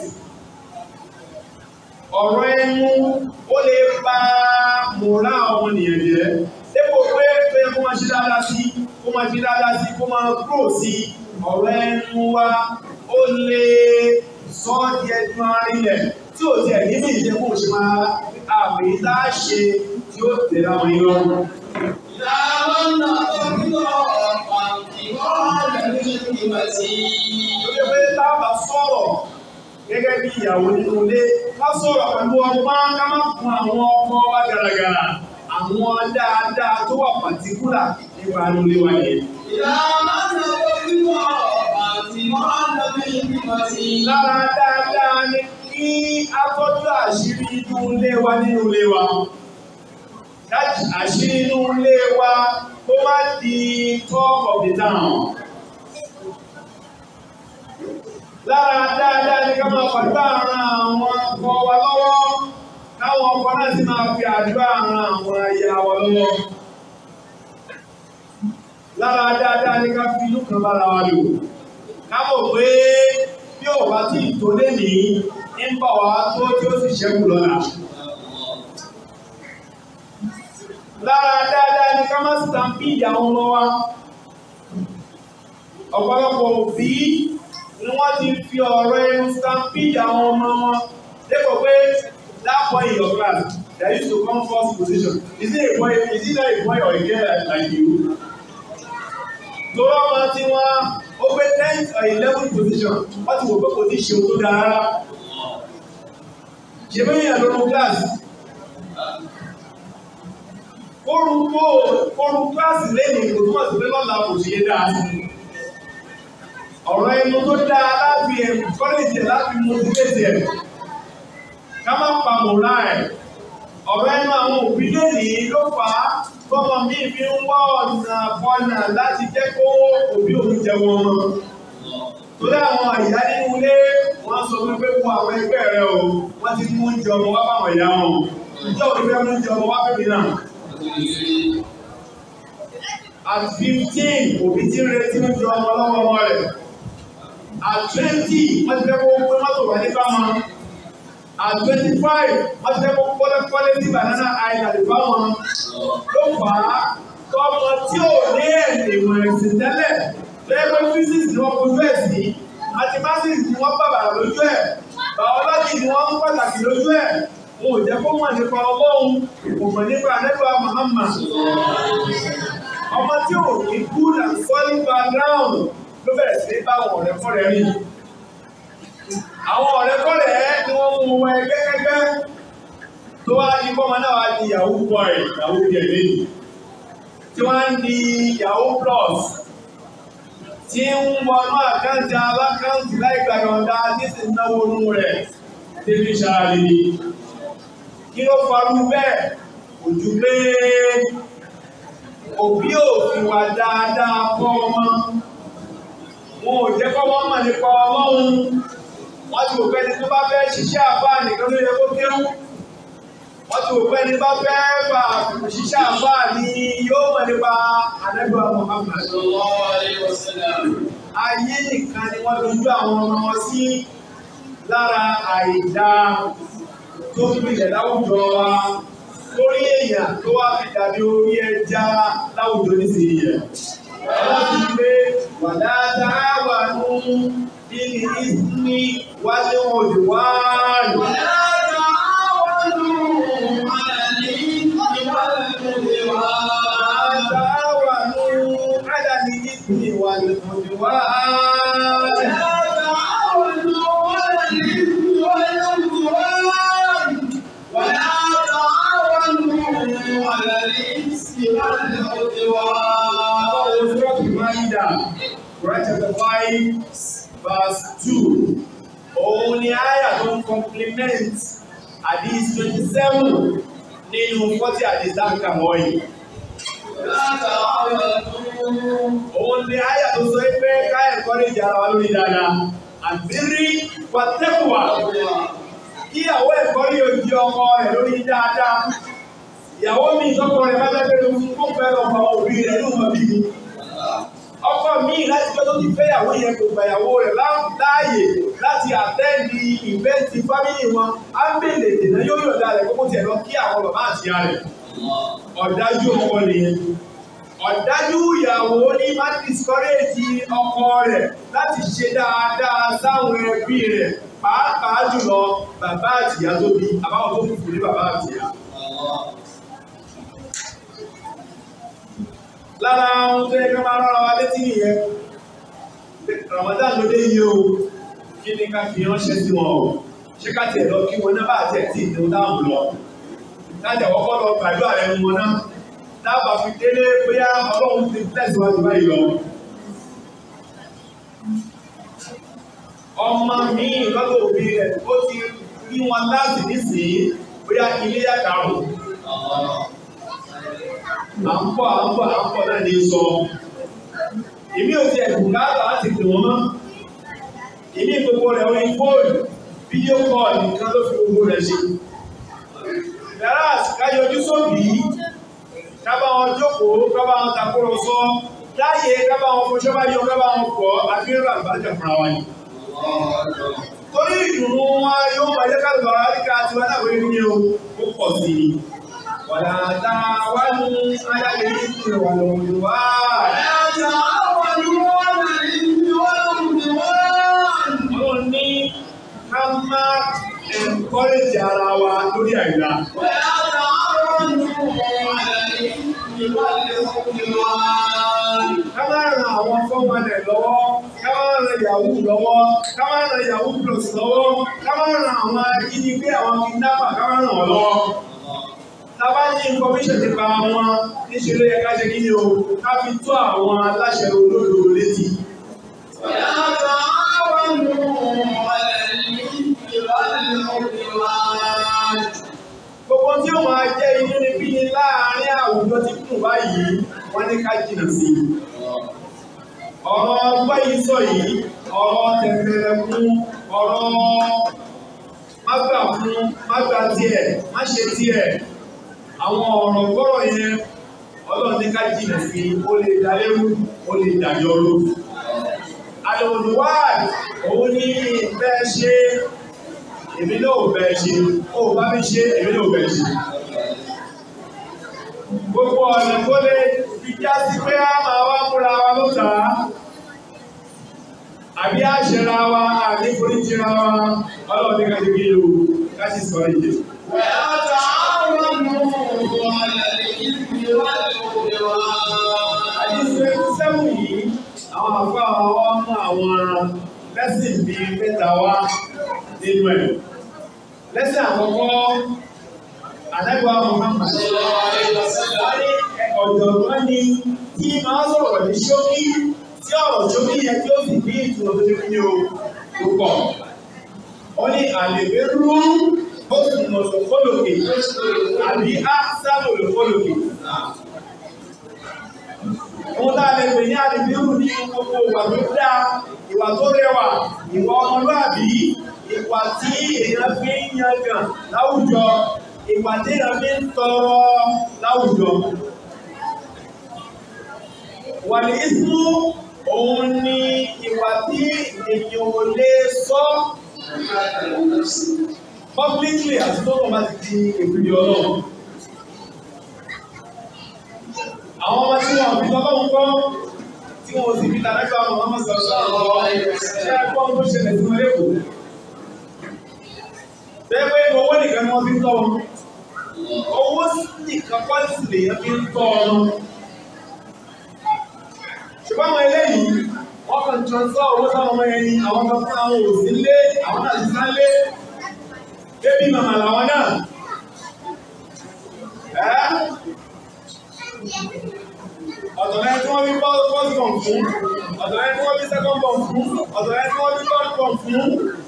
S4: Ọ̀rọ̀ ẹnu ó lè bà mọ̀rá ọmọnìyàn jẹ́. Dépò pé pé kó máa ṣe dáadáa sí, kó máa ṣe dáadáa sí, kó máa grow sí. Ọ̀rọ̀ ẹnu wa ó lè sọ ọ́ di ẹnu arílẹ̀ tí ò tiẹ̀ nínú ìjẹ́kù ṣe máa àmì tá a ṣe tí ó tẹ̀lé àwọn yìí lọ́rùn. Lórí pé tá a bá sọ̀rọ̀ gẹ́gẹ́ bí ìyàwó nínú ilé, ká sọ̀rọ̀ pẹ̀lú ọgbọ́n ká má fún àwọn ọmọ wa gàràgàrà. Àwọn dáadáa tó wà pàtíkúlà nípa nílé wa yẹn. Lára dáadáa ni kí a tọ́jú àṣírí inú ilé wa nínú ilé wa. Dájú àṣírí inú ilé wa kó má di talk of the town. Lára dáadáa ni ká máa fàdúrà ran àwọn ọkọ wa lọ́wọ́. Káwọn ọkọ náà sì máa fi àdúrà ran àwọn aya wa lọ́wọ́. Lára dáadáa ni ká fi inú kan bára wa lò. Ká mọ̀ pé bí ò bá tí ì tó lé ní ń bọ̀ wá tó tí ó sì ṣẹ́kù lọ́la. Lára dáadáa ni ká má stampede àwọn ọmọ wa. Ọ̀pọ̀lọpọ̀ òbí ni wọ́n ti fi ọ̀rọ̀ ẹnu stampede àwọn ọmọ wọn. Dépò pé that boy in your class that used to come first position is he a boy is he not a boy or a girl like, like you? Torọ́ ọmọ tí wọ́n ó gbé tenth or eleventh position wọ́n ti wò pé kò tí ì ṣe ohun tó dáa rárá. Ṣé bẹ́ẹ̀ yẹn lọ́nu kíláàsì? Kórúkó kórú kíláàsì lẹ́yìn kò túmọ̀ sí pé lọ́la kò ṣe é dáa sí. Ọ̀rọ̀ ẹnu tó dáa láti ẹ̀ kọ́lẹ́jì ẹ̀ láti motivate ẹ̀. Ká má pa mọ̀lá ẹ̀. Ọ̀rọ̀ ẹnu àwọn òbí lónìí ló fà á tọ́mọ mi fi ń wá ọ̀nà bọ́nà láti jẹ́ kó òbí òun jẹ wọn mọ́. Torí àwọn ìyá nínú ilé wọ́n sọ fún pé wo àwọn ẹgbẹ́ rẹ o, wọ́n ti mú oúnjẹ ọmọ wá báwọn ìyá wọn. Ìjọ òbí fẹ́ mú oúnjẹ ọmọ wá fẹ́mi náà. At fifteen, òbí ti ń retí oúnjẹ ọmọ lọ́wọ́ ọmọ rẹ̀. At twenty, wọ́n ti fẹ́ kó gbé mọ́tò wá ní fáwọn. At twenty-five, wọ́n ti fẹ́ kó kọ́lé kọ́lé sí Banana Island fáwọn. Ló fà á tọ́mọ tí ò ní ẹ̀sìn ìmọ̀ ẹ̀sìn tẹ́lẹ̀ lẹ́gbẹ́ physics ni wọ́n fojú ẹ̀ sí mathematics ni wọ́n bàbà lójú ẹ̀ biology ni wọ́n ń pàtàkì lójú ẹ̀ wọn ò jẹ́ kó mọ̀ nípa ọlọ́run kò mọ̀ nípa anẹ́gbà Muhammad ọmọ tí ò ní good and solid background ló bẹ̀rẹ̀ sí bá àwọn ọ̀rẹ́kọ̀rẹ́ rìn àwọn ọ̀rẹ́kọ̀rẹ́ ni wọ́n mú wọn ẹgbẹ́kẹ́gbẹ́ tó wá ní kọ́mọ náà wá di yahoo boy yahoo girl lẹ́yìn tí wọ́n ń di yahoo plus tí ń wọnú àkáǹtì alákáǹtì láìgbà yọ̀ǹda tí sì náwó nú rẹ̀ débi ṣáàlì ni. Kí ló farú bẹ́ẹ̀? Kò ju pé òbí ò fi wà dáadáa kọ́ ọmọ. wọn ò jẹ́ kọ́ wọ́n mọ̀ nípa ọlọ́run wọ́n ti wò pé ẹni tó bá fẹ́ ṣiṣẹ́ àbá nìkan ló yẹ kó kéwú wọ́n ti wò pé ẹni bá fẹ́ fà ṣiṣẹ́ àbá ni yóò mọ̀ nípa àdẹ́gbà Muhammad ayé nìkan ni wọ́n dojú àwọn ọmọ wọn sí lára àìdá tó gbilẹ̀ láwùjọ wa lórí èèyàn tó wá fi dàbí orí ẹja láwùjọ nísìnyí yẹn. Wọ́n ti gbé wàdá dáwà nú nínú ìsinmi wájú òdì wáàlù. Dáwà nú ádàní ìsinmi wájú òdì wáàlù. Surah Al-Ma'idah, Quran chapter five, verse two. Òun ni àyà tó ń compliment Hadith twenty seven nínú forty Hadith dáńkà wọ̀nyí. Òun ni àyà tó sọ pé ká encourage ara wa lórí dáadáa. Àbírí pàtẹ́kùwà. Kíyàwó ẹ̀kọ́ yóò di ọkọ rẹ̀ lórí dáadáa. Ìyàwó mi ìtọ́kọ rẹ̀ bá bẹ́ẹ̀ pẹ̀lú fún fẹ́ lọ fún àwọn òbí rẹ̀ ní ọmọ bíbí. Ọkọ mi láti pẹ́ tó ti fẹ́ ìyàwó yẹn kò gba ìyàwó rẹ̀ láàyè láti àtẹ́ẹ̀dì ìvẹ́ǹtì fámìlì wọn. Á ń bèèrè ìdènà yóò yọ̀dá rẹ̀ kókó tiẹ̀ lọ kí àwọn bàbá àti ìyá rẹ̀. Ọ̀dájú ọkọ nìyẹn. Ọ̀dájú ìyàwó ní má discourage ọkọ rẹ̀ láti ṣe dáadáa sáwọn ẹbí rẹ̀ pàápàá jùlọ bàbá àti ìyá tó bí àbáwọn tó kù ní bàbá àti ìyá. lára ohun tó yẹ ká máa rárá wa létí nìyẹn Ramadan ló dé yìí o kí ni ká fi ránṣẹ́ sí wọn o ṣé ká tiẹ̀ lọ kí wọn náà bá tiẹ̀ tí ìdíwọ́n dáhùn lọ láti àkọ́kọ́ lọ gbàdúrà ẹnu wọn náà dábàá fi délé bóyá ọlọ́run ti tẹ̀síwájú báyìí lọ. ọmọ mi lọ́dọ̀ òbí rẹ̀ ó ti rí wọn láti nísìnyí bóyá ilé yàtàrún à ń bọ̀ à ń bọ̀ à ń bọ̀ náà ní sọ. Èmi ò ti ẹ̀kùn káàtà láti pè wọ́n mọ́. Èmi gbogbo rẹ̀ orí fóònù, fídíò kọ́ọ̀lù nìkan ló fi gbogbo rẹ̀ ṣe. Yàrá káyọjú sóbì, kábà wọn jókòó, kábà wọn takúrọ̀sọ, láyé kábà wọn fọṣọ́ bá yọ kábà wọn fọ̀ àfihàn àgbàjọ fúnra wa ni. Torí ìdùnnú wọn yóò máa jẹ́ káàdùn àwọn àríkà àti wọn náà wọlé ní o, ó pọ̀ sí i. ولا تعاونوا على الإثم والعدوان Ọlọ́run ní ká má encourage ara wa lórí àìdá. Ká má ran àwọn fọ́mọdé lọ́wọ́, ká má ran Yahoo lọ́wọ́, ká má ran Yahoo Plus lọ́wọ́, ká má ran àwọn ajínigbé àwọn kidnapper, ká má ràn wọ́n lọ́wọ́ tàbá ní information nípa wọn níṣẹ́ ló yẹ ká ṣe kí ni o ká fi tó àwọn aláṣẹ olóòdò létí. Gbogbo tí ó máa jẹ́ inú ni bí ni láàárín àwùjọ tí kùn báyìí wọ́n ní ká jìnà sí. Ọ̀rọ̀ ọgbọ́n yìí sọ yìí, ọ̀rọ̀ tẹ̀tẹ̀rẹ̀ fún ọ̀rọ̀ má gbà fún má gbà tiẹ̀ má ṣe tiẹ̀ àwọn ọ̀rọ̀ gbọ́rọ̀ yẹn ọlọ́run ní ká jìnà sí ó lè dalérú ó lè dàyọrú. àlòlùwáàdì òun ní bẹ́ẹ̀ ṣe èmi náà ò bẹ́ẹ̀ ṣe ó bá mi ṣe èmi náà ò bẹ́ẹ̀ ṣe. gbogbo ọ̀nà tó lè fi já sí pé a máa wá múra wa ló tà á àbí àṣẹra wa àbí foríjìra wa ọlọ́run ní ká ṣe kí ló ká sì sọ ìdè. Àdísẹ́ sẹ́wọ̀n yìí, àwọn àfọ́ àwọn ọmọ àwọn lẹ́sìn bí mẹ́ta wá nínú ẹ̀. Lẹ́sìn àkọ́kọ́, àdẹ́gbà Muhammad. Ọ̀jọ̀gbọ́n ni tí máa sọ̀rọ̀ ní ṣókí tí ọ̀rọ̀ ṣókí yẹn tí ó sì ní ìtumọ̀ tó ṣe ní o púpọ̀. Ó ní àlèbé rú ó sì mọ̀ sọ̀kọ́lòkè àbí á sábò lòkọ́lòkè. Ohun tá a lè pè ní àdìbírù ní gbogbo ìwà tó dáa, ìwà tó rẹwà, ìwà ọmọlúàbí, ìwà tí èèyàn fi ń yangàn láwùjọ, ìwà tí èèyàn fi ń tọrọ láwùjọ. Wàlí ìsú òun ni ìwà tí èèyàn ò lè sọ publicly àti tó kàn bá ti di ìpìlì ọlọ́run. Àwọn ọmọ tí wọ́n fi tọ́lọ́run kọ́ tí wọ́n sì fi tàbẹ́gbà ọmọ ọmọ sọ̀rọ̀ àwọn ṣe ẹgbọ́n tó ṣẹlẹ̀ sí wọn lẹ́kọ̀ọ́. Bẹ́ẹ̀ pé owó nìkan ni wọ́n fi ń tọ́ wọn. Owó nìkan kọ́ sì lèèyàn fi ń tọ́ wọn. Ṣùgbọ́n àwọn eléyìí, wọ́n kàn transfer owó sáwọn ọmọ ẹni, àwọn kan fún àwọn òsì lé, àwọn náà ti sá lé. Débí màmá làwọn náà. Ẹ́ ọ̀dọ̀lẹ́ tí wọ́n bí first born fún, ọ̀dọ̀lẹ́ tí wọ́n bí second born fún, ọ̀dọ̀lẹ́ tí wọ́n bí third born fún.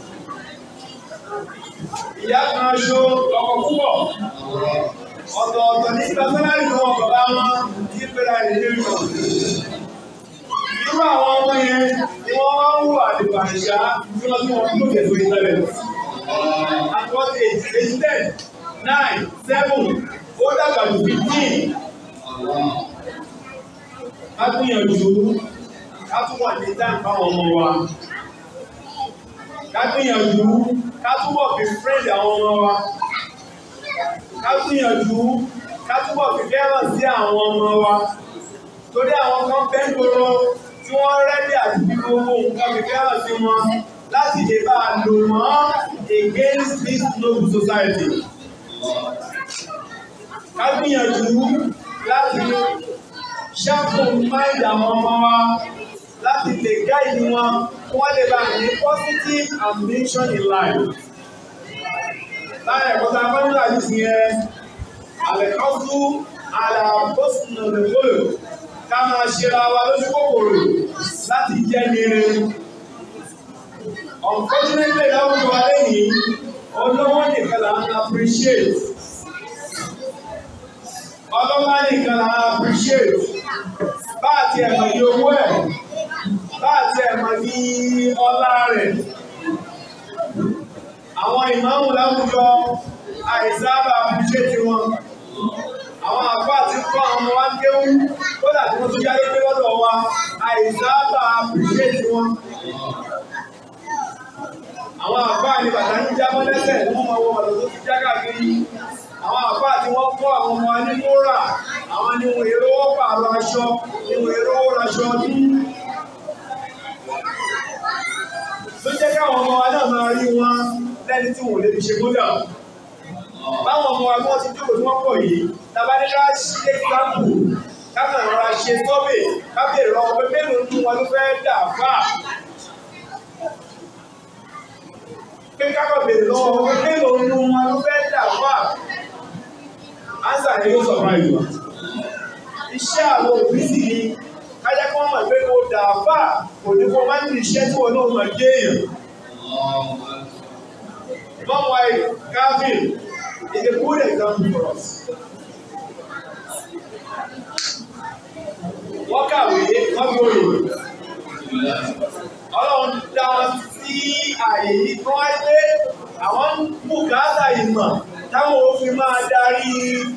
S4: Ìyá kan aṣọ ọkọ̀ púpọ̀. Ọ̀tọ̀ọ̀tọ̀ ní sálárì wọn bàbá wọn kí pẹ́lá ìdílé wọn. Irú àwọn ọmọ yẹn ni wọ́n wá ń wù àdìbàṣá tí wọ́n tí wọ́n tó kẹ̀sọ́ ìtẹ́lẹ̀. At what age? Age ten, nine, seven, ó dàgbà jù fifteen ká gbìyànjú ká tún wà ní dáhùn fáwọn ọmọ wa ká gbìyànjú ká túbọ̀ fi friend àwọn ọmọ wa ká gbìyànjú ká túbọ̀ fi fẹ́ràn sí àwọn ọmọ wa torí àwọn kan bẹ́ẹ̀ gbòòrò tí wọ́n rẹ́dí àti fi gbogbo nǹkan fi fẹ́ràn sí wọn láti lè bá a lò wọ́n against this noble society. ká gbìyànjú láti sharpen mind àwọn ọmọ wa láti lè guide wọn kí wọ́n lè bá ní positive ambition in life. Láyé ẹ̀kọ́ tá a bá nílò àdìsí yẹn, àlẹ́kọ́sù àlàbọ́sùn òdòdó ká máa ṣera wa lójú kòkòrò láti jẹ́ nire. Unfortunately, láwùjọ wa lẹ́yìn, olówó nìkan là ń appreciate. Ọlọ́lá nìkan là ń appreciate bá àti ẹ̀mọ̀ ní owó ẹ̀ bá àti ẹ̀mọ̀ ní ọlá rẹ̀. Àwọn ìmáàmù láwùjọ àìsábà appreciate wọn. Àwọn àfáà ti kọ́ àwọn ọmọ wa ń kéwú kódà tí wọ́n tún jáde pé lọ́dọ̀ wa àìsábà appreciate wọn. Àwọn àfáà ni bàtà ń jábọ́ lẹ́sẹ̀ ní wọ́n máa wọ ọ̀dọ̀ tó ti já káàkiri. Àwọn àfáà tí wọ́n kọ́ àwọn ọmọ wa ní kóra àwọn ni wọ́n èrò wọ́n pààrọ̀ aṣọ ni wọ́n èrò wọ́n aṣọ ọdún. Ló jẹ́ káwọn ọmọ wa náà máa rí wọn lẹ́ni tí wọ́n lè fi ṣe kódà. Báwọn ọmọ wa bí wọ́n ti jókòó tí wọ́n pọ̀ yìí, tàbá ní ká ṣe káàpù, káàkiri rọra ṣe sọ́bẹ̀, káàkiri rọ pé mélòó nínú wọn ló fẹ́ dà fà. Pé káàkiri bèrè lọ́wọ́ pé mélòó nínú wọn ló fẹ́ dà fà. Ánsà ni yóò surprise wa iṣẹ́ àwọn òbí sì ni kájá kí wọ́n mọ̀ pé kó dà fà kò ní kó má ní iṣẹ́ tí wọn náà mọ̀ gé èèyàn. Long wife Calvin is a good example for us. Wọ́n kàwé wọ́n fi òye. Ọlọ́run dá wọn sí àyè yìí kí wọ́n gbé àwọn bùkátà ìmọ̀ táwọn òfin máa darí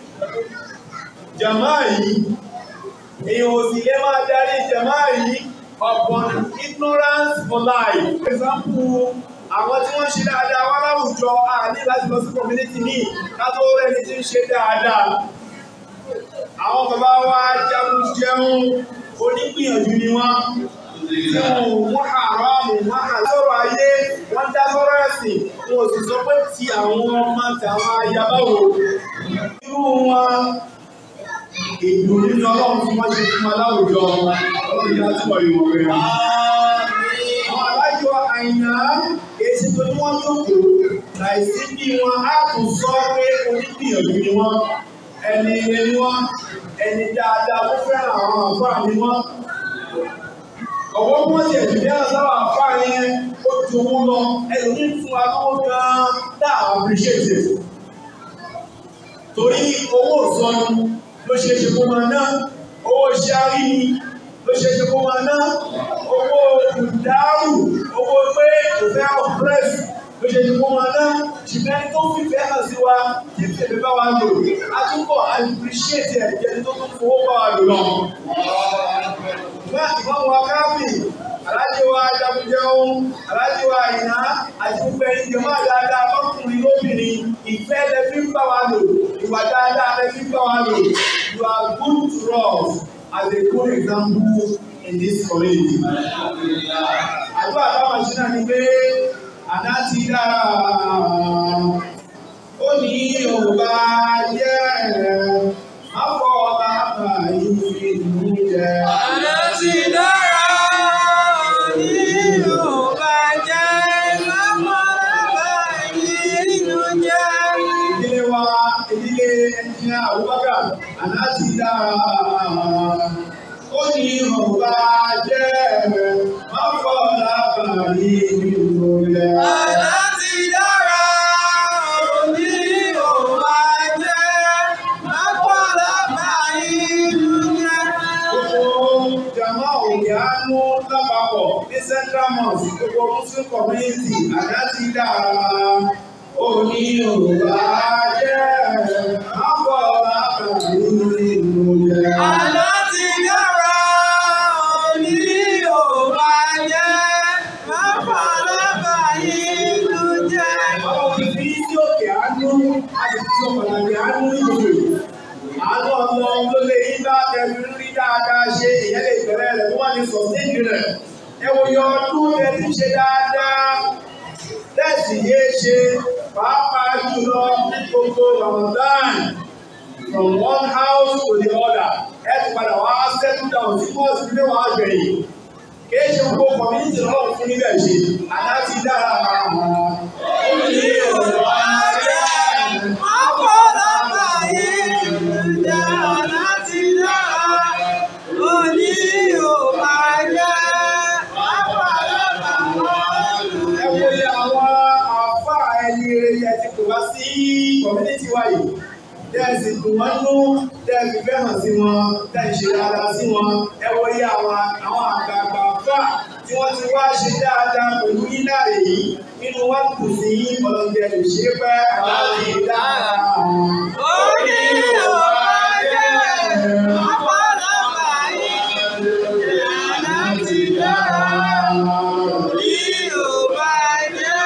S4: jàmáà yìí èèyàn ò sì lè máa darí jàmáà yìí upon ignorance for life. for example àwọn tí wọ́n ṣe dáadáa wá láwùjọ a ní láti lọ sí community ní kátó rẹni tí ń ṣe dáadáa. àwọn bàbá wa jagun jẹun onígbìyànjú ni wọ́n tí wọn ò mú àrámù mọ́ àlọ́rọ̀ ayé wọ́n dá sọ́rọ̀ ẹ̀sìn wọn ò sì sọ pé ti àwọn ọmọ tàwọn ayabáwo. irú wọn ìlú nínú ọlọ́run tí wọ́n ṣe fún wa láwùjọ ọlọ́run yá túbọ̀ ìwọ̀n rẹ̀. àwọn alájọ àyìnà èsì tó ní wọ́n jókòó láìsí bí wọn á tún sọ pé onígbìyànjú ni wọ́n ẹni ilé ni wọ́n ẹni dáadáa tó fẹ́ràn àwọn àfáà ni wọ́n. ọ̀wọ́ bí wọ́n ti ẹ̀jú bí wọ́n sábà àfáà yẹn ó ju owó lọ ẹlòmíì fún wa lọ́wọ́ gan-an dá appreciate it. torí owó ìsọnù ló ṣe é ṣe kó máa ná owó ṣáárì ni ló ṣe ṣe kó máa ná owó ìdáhù owó pé kò fẹ́ ọ̀pẹ́rẹ́sì ló ṣe ṣe kó máa ná ṣùgbọ́n ẹni tó fìfẹ́ hàn sí wa kí tèmi bá wa lò á túbọ̀ appreciate ẹ̀ jẹ́ ẹni tó tún fowó bá wa lò lọ. Ìgbà ìmọ̀ wa káfí aláàjì wa jagunjẹun aláàjì wa ìná àti gbogbo ẹni jẹmọ́ dáadáa lọ́kùnrin lóbìnrin ìfẹ́ lẹ fi ń bá wa lò ìwà dáadáa lẹ fi ń bá wa lò you are good to us as a good example in this community. àdúrà táwọn ṣe náà ni pé àná ti dára ó ní yorùbá jẹ́ àfọ̀ bàbá yìí ìlú jẹ́.
S6: Àná ti dára ní Yorùbá jẹ́ lọ́pọ̀lọpọ̀ ìlú jẹ́.
S4: ìdílé wa ìdílé ẹnjìnà Abubakar àná ti dára ó ní yorùbá jẹ́ àfọ̀ bàbá yìí ìlú jẹ́.
S6: Àná ti dára ní Yorùbá jẹ́ lọ́pọ̀lọpọ̀ ìlú jẹ́.
S4: Gbogbo jama òkè àánú lápapọ̀ ní Central Mosque gbogbo Muslim community àdá ti dára. Òní Yorùbá jẹ́ àpọ̀ lábàáyé ìlú jẹ́.
S6: Àná ti dára ní Yorùbá jẹ́ lọ́pọ̀lọpọ̀ ìlú jẹ́.
S4: Àwọn òbí tí òkè àánú àti tí ó pàtàkì àánú ìgbòho. Àánú ọmọ ló lè yí bá tẹ̀sí rí dáadáa ṣe ìyẹn lè bẹ̀rẹ̀ rẹ̀ tó wà ní sọ̀tẹ́ẹ̀dì rẹ̀. Ẹ wo yọ ọdún tẹ ti ṣe dáadáa. Tẹ̀sí yé ṣe pàápàá jùlọ ní gbogbo Ramadan. From one house to the other. Ẹ ti padà wá settle down sí mọ́ọ̀sì ilé wa gbẹ̀yìn. Kìí ṣe gbogbo community lọ́wọ́ fún níbẹ̀ ṣe. Àdá ti dára.
S6: Ní Yorùbá jẹ́ lọ́pọ̀lọpọ̀ ìlú jẹ́. Àná ti dára ní Yorùbá jẹ́ lọ́pọ̀lọpọ̀ ìlú
S4: ẹ wo
S6: jẹ́.
S4: iye àwọn àfa ẹni rere yẹn ti pè wá sí community wa yìí tẹ́ ẹ sì dùn wọ́n nú tẹ́ ẹ fi fẹ́ hàn sí wọn tẹ́ ẹ ṣe dáadáa sí wọn ẹ wo iye àwọn àwọn àgbààgbà fà tí wọ́n ti wá ṣe dáadáa pẹ̀lú yíná èyí nínú wọn kù sí ọlọ́dẹ lè ṣe é pẹ́ àwọn ìdára.
S6: Ó ní Yorùbá jẹ́ lọ́pọ̀lọpọ̀ ìlú jẹ́. Àná ti dára. Ní Yorùbá jẹ́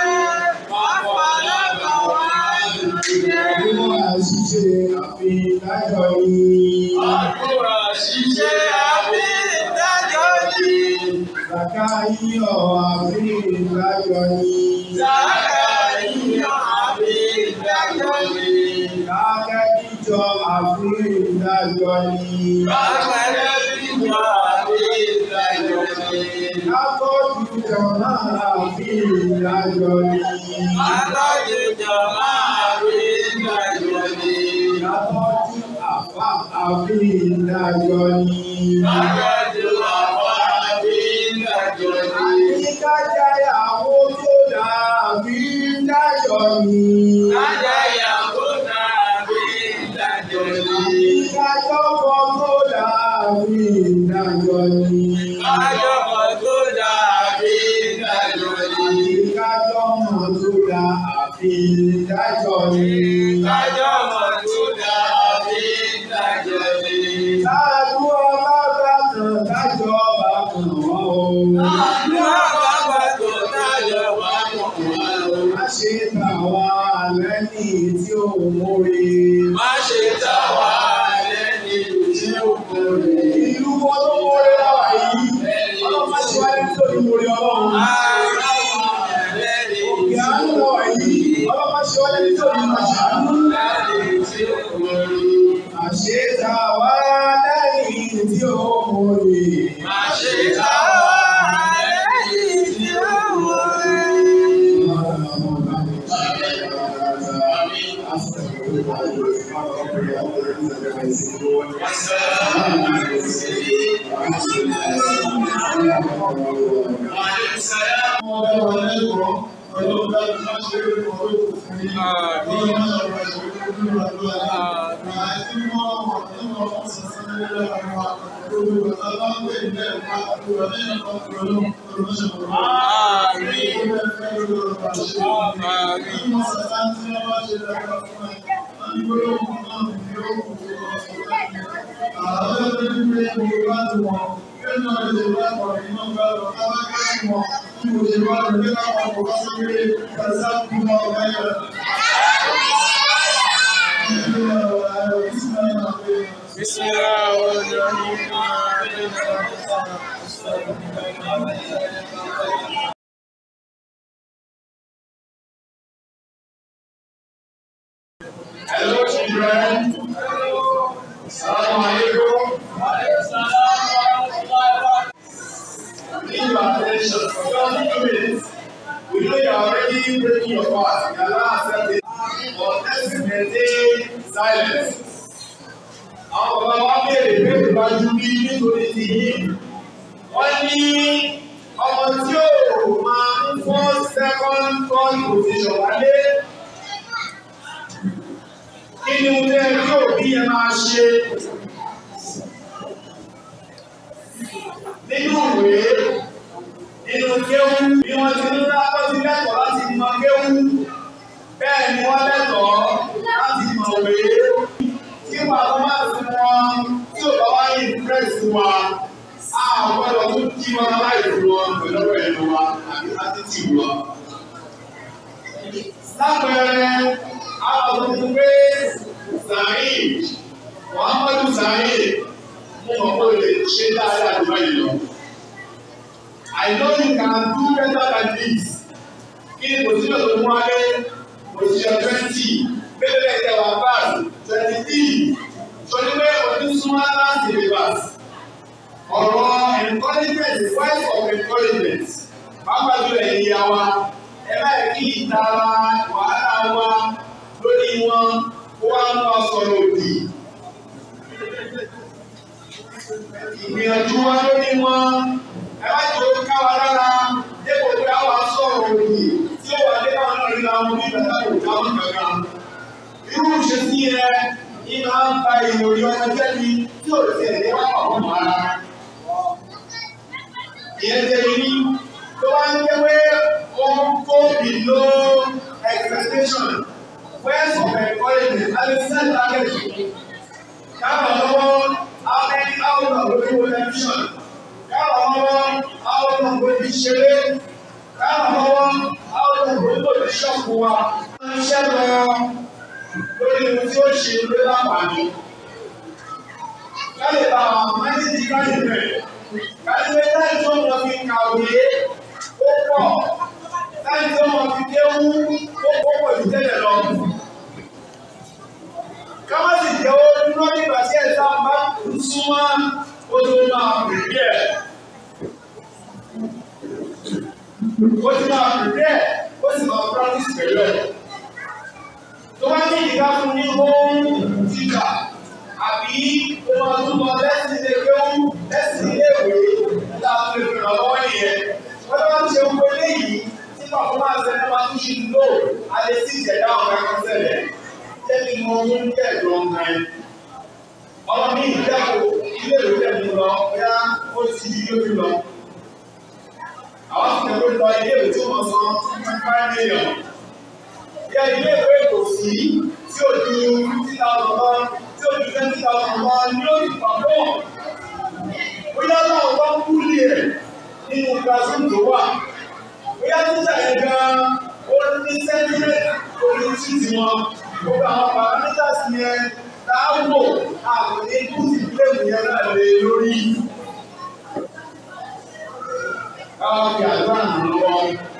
S6: lọ́pọ̀lọpọ̀ ìlú jẹ́.
S4: Nínú àṣìṣe àfihàn lájọ yìí.
S6: Àkúrà ṣiṣẹ́ àbí ìdájọ́ ni.
S4: Kàkà yíyọ̀ àfihàn lájọ yìí.
S6: Sàkà yíyan àbí ìdájọ́ ni.
S4: Kákẹ́ kíjọ àfihàn lájọ yìí.
S6: Bàbá bíjọ àbí ìdájọ́ ni.
S4: Kákọ́jú jọ̀mọ́ àfihàn lájọ yìí.
S6: Alájẹjọ máa rí ìdájọ́ ni.
S4: Kákọ́jú àfà àfihàn lájọ yìí.
S6: Alájọ àwọn àbí ìdájọ́ ni.
S4: Àyíkájáyàwó tó dàbí dájọ́ yìí.
S6: Ajáyàwó dàbí ìdájọ́ ni.
S4: Ìdájọ́kọ tó dàbí ìdájọ́ ni.
S6: Àjọpọ̀ tó dàbí ìdájọ́ ni.
S4: Ìdájọ́mọ̀ tó dàbí ìdájọ́ ni.
S6: Àjọpọ̀ tó dàbí ìdájọ́ ni.
S4: Láàdú ọlọ́gbàtàn dájọ́ bá kàn wọ́n o.
S6: Ní àbábà tó dájọ́ wá mọ̀ wá o.
S4: Má ṣe tàwa lẹ́ni tí ò mórí.
S6: Má ṣe tà wá lẹ́ni tí ó kórè.
S4: Ìlú wọn ló mórí láwà yìí. Ọlọ́run má ṣe wáyé tó ní mórí ọlọ́run.
S6: Ara wà lẹ́ni
S4: Òkè àánú láwà yìí. Ọlọ́run má ṣe wáyé tó ní màṣánú.
S6: lẹ́ni tí ó kórè.
S4: Àṣetà wá lẹ́yìn tí ó mórí.
S6: Má ṣe tà wá lẹ́ni tí ó kórè.
S5: Àmín. àti mọ́ ọmọ nínú ọmọ sọ̀sọ́ nílé lọ́wọ́ wa gbogbo ìgbà bá ń pè ní ẹ̀ka àdúrà nínú ọkọ̀ ọlọ́run olùmọ̀ṣẹ̀ kọ̀ọ̀kan.
S6: Àmín.
S5: Ó fẹ́ fẹ́ lórí ọ̀rọ̀ àṣẹ.
S6: Àmín.
S5: Nínú sọ̀sọ́ tí wọ́n bá ṣe lọ́wọ́ fún ẹ, wọ́n ní gbólóhùn náà ní yóò kú tó lọ sọ̀rọ̀ ní. Àwọn ọlọ́dún ní pé gbogbo bá ti wọ̀n, kí ni wọ́n lè wá pọ̀ nínú ọgbà lọ, ká bá kẹ́rù wọn, kí mo ṣe wá lọ nígbà wọn kò bá sókè, kàṣà kú mọ́ ọgbà yẹn.
S6: بسم الله الرحمن الرحيم
S4: Hello, children. Assalamu alaikum. Give your attention for just two minutes. We know you are already breaking your fast. You are not accepting. But let's maintain silence. Àwọn bàbá wa béèrè béèrè wájú bí nítorí ti yín. Wọ́n ní ọmọ tí ó máa ń fọ́ second third position wálé kí ni mo fẹ́ kí òbí yẹn máa ṣe nínú ìwé nínú kéwú bí wọ́n ti ń lápọ́ sí lẹ́tọ̀ọ́ láti mọ kéwú bẹ́ẹ̀ ni wọ́n lẹ́tọ̀ọ́ láti mọ̀ wé tí bàbá máa ti wọn tí ò bá wá ní ìpírẹ́sì wa a gbọ́dọ̀ tún kí wọn láìpẹ́ wọn pẹ̀lú ọ̀rọ̀ ẹ̀rọ wa àbí átítì wa. lápẹẹrẹ àwọn tó ti pé Saheed Muhammadu Saheed mo mọ̀ pé o lè ṣe dáadáa jù báyìí lọ. I know you can do better than this. Kí ni position tó mú wálé? Position twenty. Bẹ́ẹ̀ bẹ́ẹ̀ tẹ wà pass twenty three. Sọdí pé òtún súnmọ́ láti reverse. Ọ̀rọ̀ encouragement is voice of encouragement. Pápá jùlọ ẹ̀yìn ya wa. Ẹ bá yẹ kí ìtara wàhálà wa lórí wọn kó wá ń bá sọ̀rọ̀ òdì. Ìgbìyànjú wa lórí wọn ẹ má jẹ́ ó ká wa lára dépò pé a wà sọ̀rọ̀ òdì tí ó wà dé káwọn náà rí àwọn bí bàtà kò dáhùn kankan. Irú ìṣesí yẹ ní máa ń ba ìròyìn ọmọ jẹ́bi tí ò tẹ̀ ní wá pàpọ̀ mọ́ ara. Ìyẹn jẹ́ irí tó wá ń jẹ́ pé ó ń kó below expectation words of encouragement and a set target. Káwọn lọ́wọ́ how many hours of lórí wo television? Káwọn lọ́wọ́ how long wo ti ṣeré? Káwọn lọ́wọ́ how long wo tó ti ṣọ́ọ̀kù wa? Wọ́n ń ṣẹ́ lọ lórí ohun tí ó ṣe lórí láǹfààní. Káyọ̀ bá àwọn mánéjì káyọ̀ bẹ̀rẹ̀. Káyọ̀ bẹ́ẹ̀ táyì tó wọn fi kàwé ó pọ̀. Táyì tó wọn fi kéwú ó pọ̀ jù tẹ́lẹ̀ lọ káwọn sì jẹ́ ó dúró nígbà tí ẹ̀sà bá ń súnmọ́ ó tó máa pèpè ẹ̀. ó ti máa pèpè ẹ̀ ó sì máa practice pẹ̀lú ẹ̀. tó bá ní ìdíkà fún ní home teacher àbí ó máa tún lọ lẹ́sìn ilé kéwú lẹ́sìn ilé ìwé láti lè ràn lọ́wọ́ nìyẹn. wọ́n bá ń ṣe gbogbo eléyìí tí performance ẹ̀ máa tún ṣe lò á lè sí ìjẹ̀dá ọ̀gá kan ṣẹlẹ̀ tẹ́lẹ̀ mọ owó ń tẹ̀ lọ ọ̀nà ẹ̀. ọmọ mi ìjáko ilé ìwé tẹ̀lé lọ bóyá ó ti di lórí lọ. àwọn ti tẹ̀lé lọ ilé ìwé tí wọ́n san twenty five million. bí a ilé ìwé kò sí tí ó ju fifty thousand lọ tí ó ju twenty thousand lọ ní ó ti pàpọ̀. bóyá láwọn bá ń kúlì ẹ̀ nínú classroom tó wà. bóyá títà yẹn gan-an ó ní sẹ́ńtímẹ́tì orí títì wọn gbogbo àwọn parameters yẹn láàbò àwọn ní kùsì fílẹ̀mù yẹn náà lè lórí. Káwọn fi àdúrà nù lọ.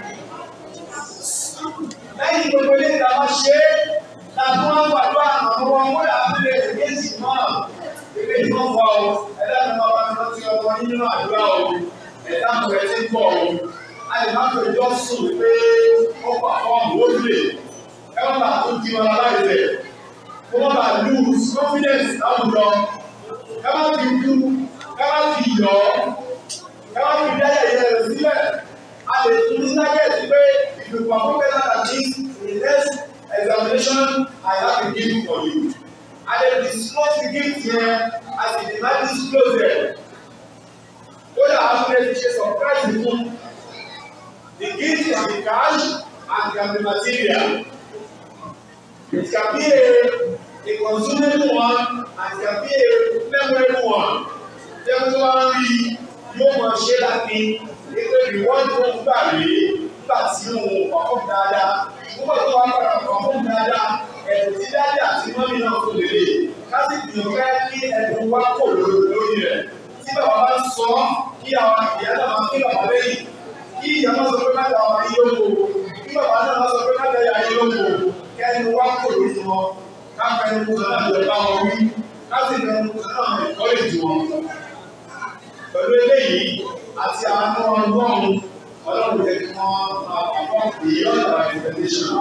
S4: Lẹ́yìn gbogbo ilé ìta wọ́n ṣe é, láti wọ́n gbàdúrà àwọn ọmọ wọn yà á fi lè méjì náà. Ìgbé tí wọ́n wọ ọ, ẹ̀dá ni wọ́n bá ti rántí ọmọ yín nínú àdúrà o. Ẹ̀dá kò ẹ̀ ti pọ̀ o. A lè má fẹ́ jọ́ sùn pé ó pàfọ́ọ̀mù ó lè káwọn bá tó di wọn aláìsẹ̀ kó wọn bá lose confidence láwùjọ káwọn fi kú káwọn fi yọ káwọn fi dá yẹyẹ rẹ sílẹ̀ a lè tún ní target pé if you perform better than this in the next examination I have a gift for you a lè disclose the gift yẹn a sì lè má disclose ẹ̀ kódà a tún lè fi ṣe surprise fún the gift can be cash and can be material it can be a a consumable one and it can be a memorable one tẹ́wọ́n tó wá ń rí yóò máa ṣe láti nígbà ìwọ́n tó ń gbà rí nígbà tí òun ọkọ̀ dáadáa nígbà tó wá padà ọkọ̀ dáadáa ẹ̀dùn tí dáadáa àti mọ́mí náà tó lè lè láti gbìyànjú ká kí ẹ̀dùn wá kò lórí rẹ̀ tí bàbá bá ń sọ kí àwọn ìyá náà máa kí bàbá lẹ́yìn kí ìyá máa sọ pé má da ọmọ yìí lóko kí bàbá náà máa sọ pé má da ìyá yìí lóko kẹ́ni wá kò lórí wọn káfẹ́ ní kó náà lọ bá wọn wí káfí ní kó náà ẹ̀kọ́ lè jù wọn. pẹ̀lú eléyìí àti àwọn ọlọ́run ọlọ́run jẹ́ kí wọ́n máa pàpọ̀ beyond our expectation.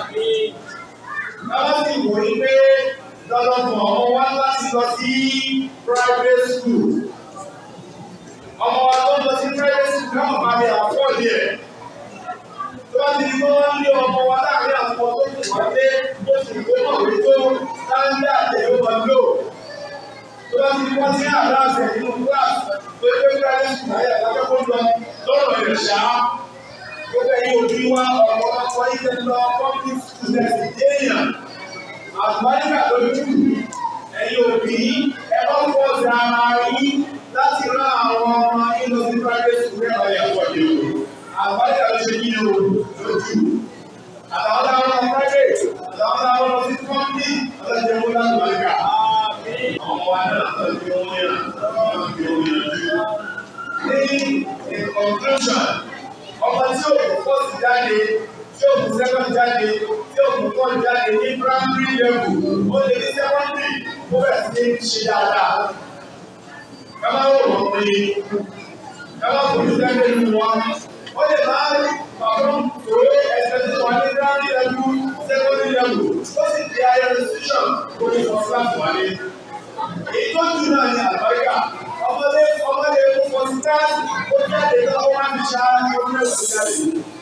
S4: Báwo sì wò ní pé lọ́lọ́mọ ọmọ wa láti lọ sí private school. Ọmọ wa tó lọ sí private school náà máa lè àfọ́ọ̀dì ẹ̀. Tó bá ti di pé wọ́n lé ọmọ wa láàrin àwọn tó ti wá dé bó ti gbé náà wí tó sáńdà tẹ̀lé wọn lò. Tó bá ti di wọ́n sí àdá àṣẹ nínú kíláàsì tó gbé private school ayé àtàkùn kó lọ lọ́rọ̀ ẹ̀ ṣá. Gbogbo ẹ̀yin òbí wa ọ̀pọ̀lọpọ̀ ilé lọ public school ẹ̀sìn déèyàn. Àgbáríkà lójú ẹ̀yin òbí ẹ bá ń pọ̀ sí ara yín láti rán àwọn ọmọ yín lọ sí private school ẹ̀ ọ̀yà pọ̀ ní o. Àgbáríkà ló ṣe yín o lójú. Àtàwọn táwọn lọ private, àtàwọn táwọn lọ sí company, ọlọ́jọ́ mú láti bàríkà. Ọmọ wa náà tọ́jú wọn yẹn, wọ́n fi omi yanjú. Ní in conclusion, ọmọ tí òkú fọ́ọ̀sì jáde tí òkú sẹ́kọ̀n jáde tí òkú fọ́ọ̀sì jáde ní primary level ó lè ní secondary ó bẹ̀rẹ̀ sí ní ṣe dáadáa. Kámá wò wọ́n pé kámá kò ní sẹ́kọ̀n nínú wọn. Ó lè máa ń pàrọ̀ òwe ẹ̀sẹ̀ tí wọ́n ní primary level secondary level ó sì di ayé institution ó ní for class wálé. Èyí tó jù náà ní àbáríkà ọmọdé ọmọdé fún class ó jáde lọ́wọ́ wá ní ṣáá ní orí ẹ̀sìn jáde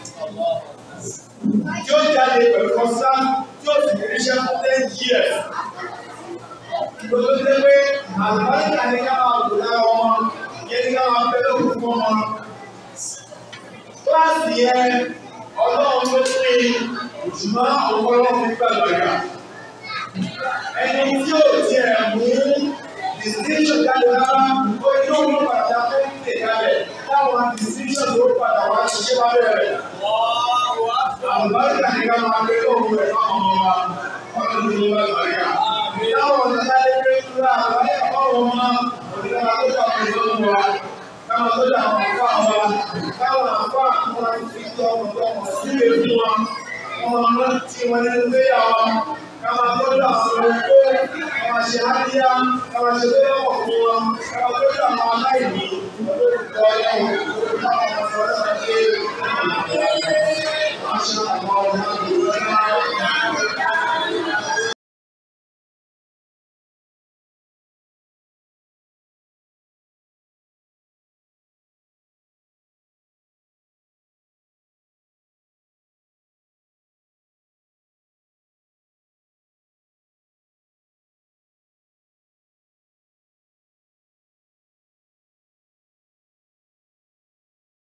S4: tí ó jáde pẹ̀lú kọ́sá tí ó sì ní iṣẹ́ fún ten years. Gbogbo ṣe pé àlùbáríkà ní ká máa wò lára wọn, yẹn ní ká máa fẹ́ lókun fún wọn. Kíláàsì yẹn ọlọ́run ló pín ṣùgbọ́n ọ̀pọ̀lọpọ̀ fi gbàgbọ́ yà. Ẹni tí ò tiẹ̀ mú distinction jáde rárá, ó ní òun padà tó ń tè kalẹ̀ táwọn distinction ló padà wá ṣiṣẹ́ wá bẹ̀rẹ̀ àlùbáríkà ní ká máa gbé òun rẹ̀ fáwọn ọmọ wa wọ́n tó ní wọ́n lọ́ríkà. Táwọn ọ̀nà sáré pé kúrò àlùbáríkà fáwọn ọmọ òdìdá tó jà fún ìlú wa. Káwọn tó jà wọn fún àwọn wa. Káwọn àfọ àwọn fi tọ́ ọmọ tó ọmọ sílé fún wa. Wọ́n máa ń tí wọn nínú gbéyà wa. Káwọn tó jà àwọn olùkó. Káwọn ṣe ádíyá. Káwọn ṣe tó lọ́wọ́ fún wa. Káwọn tó jà àwọn aláìní. Olóòtú ọ̀yọ́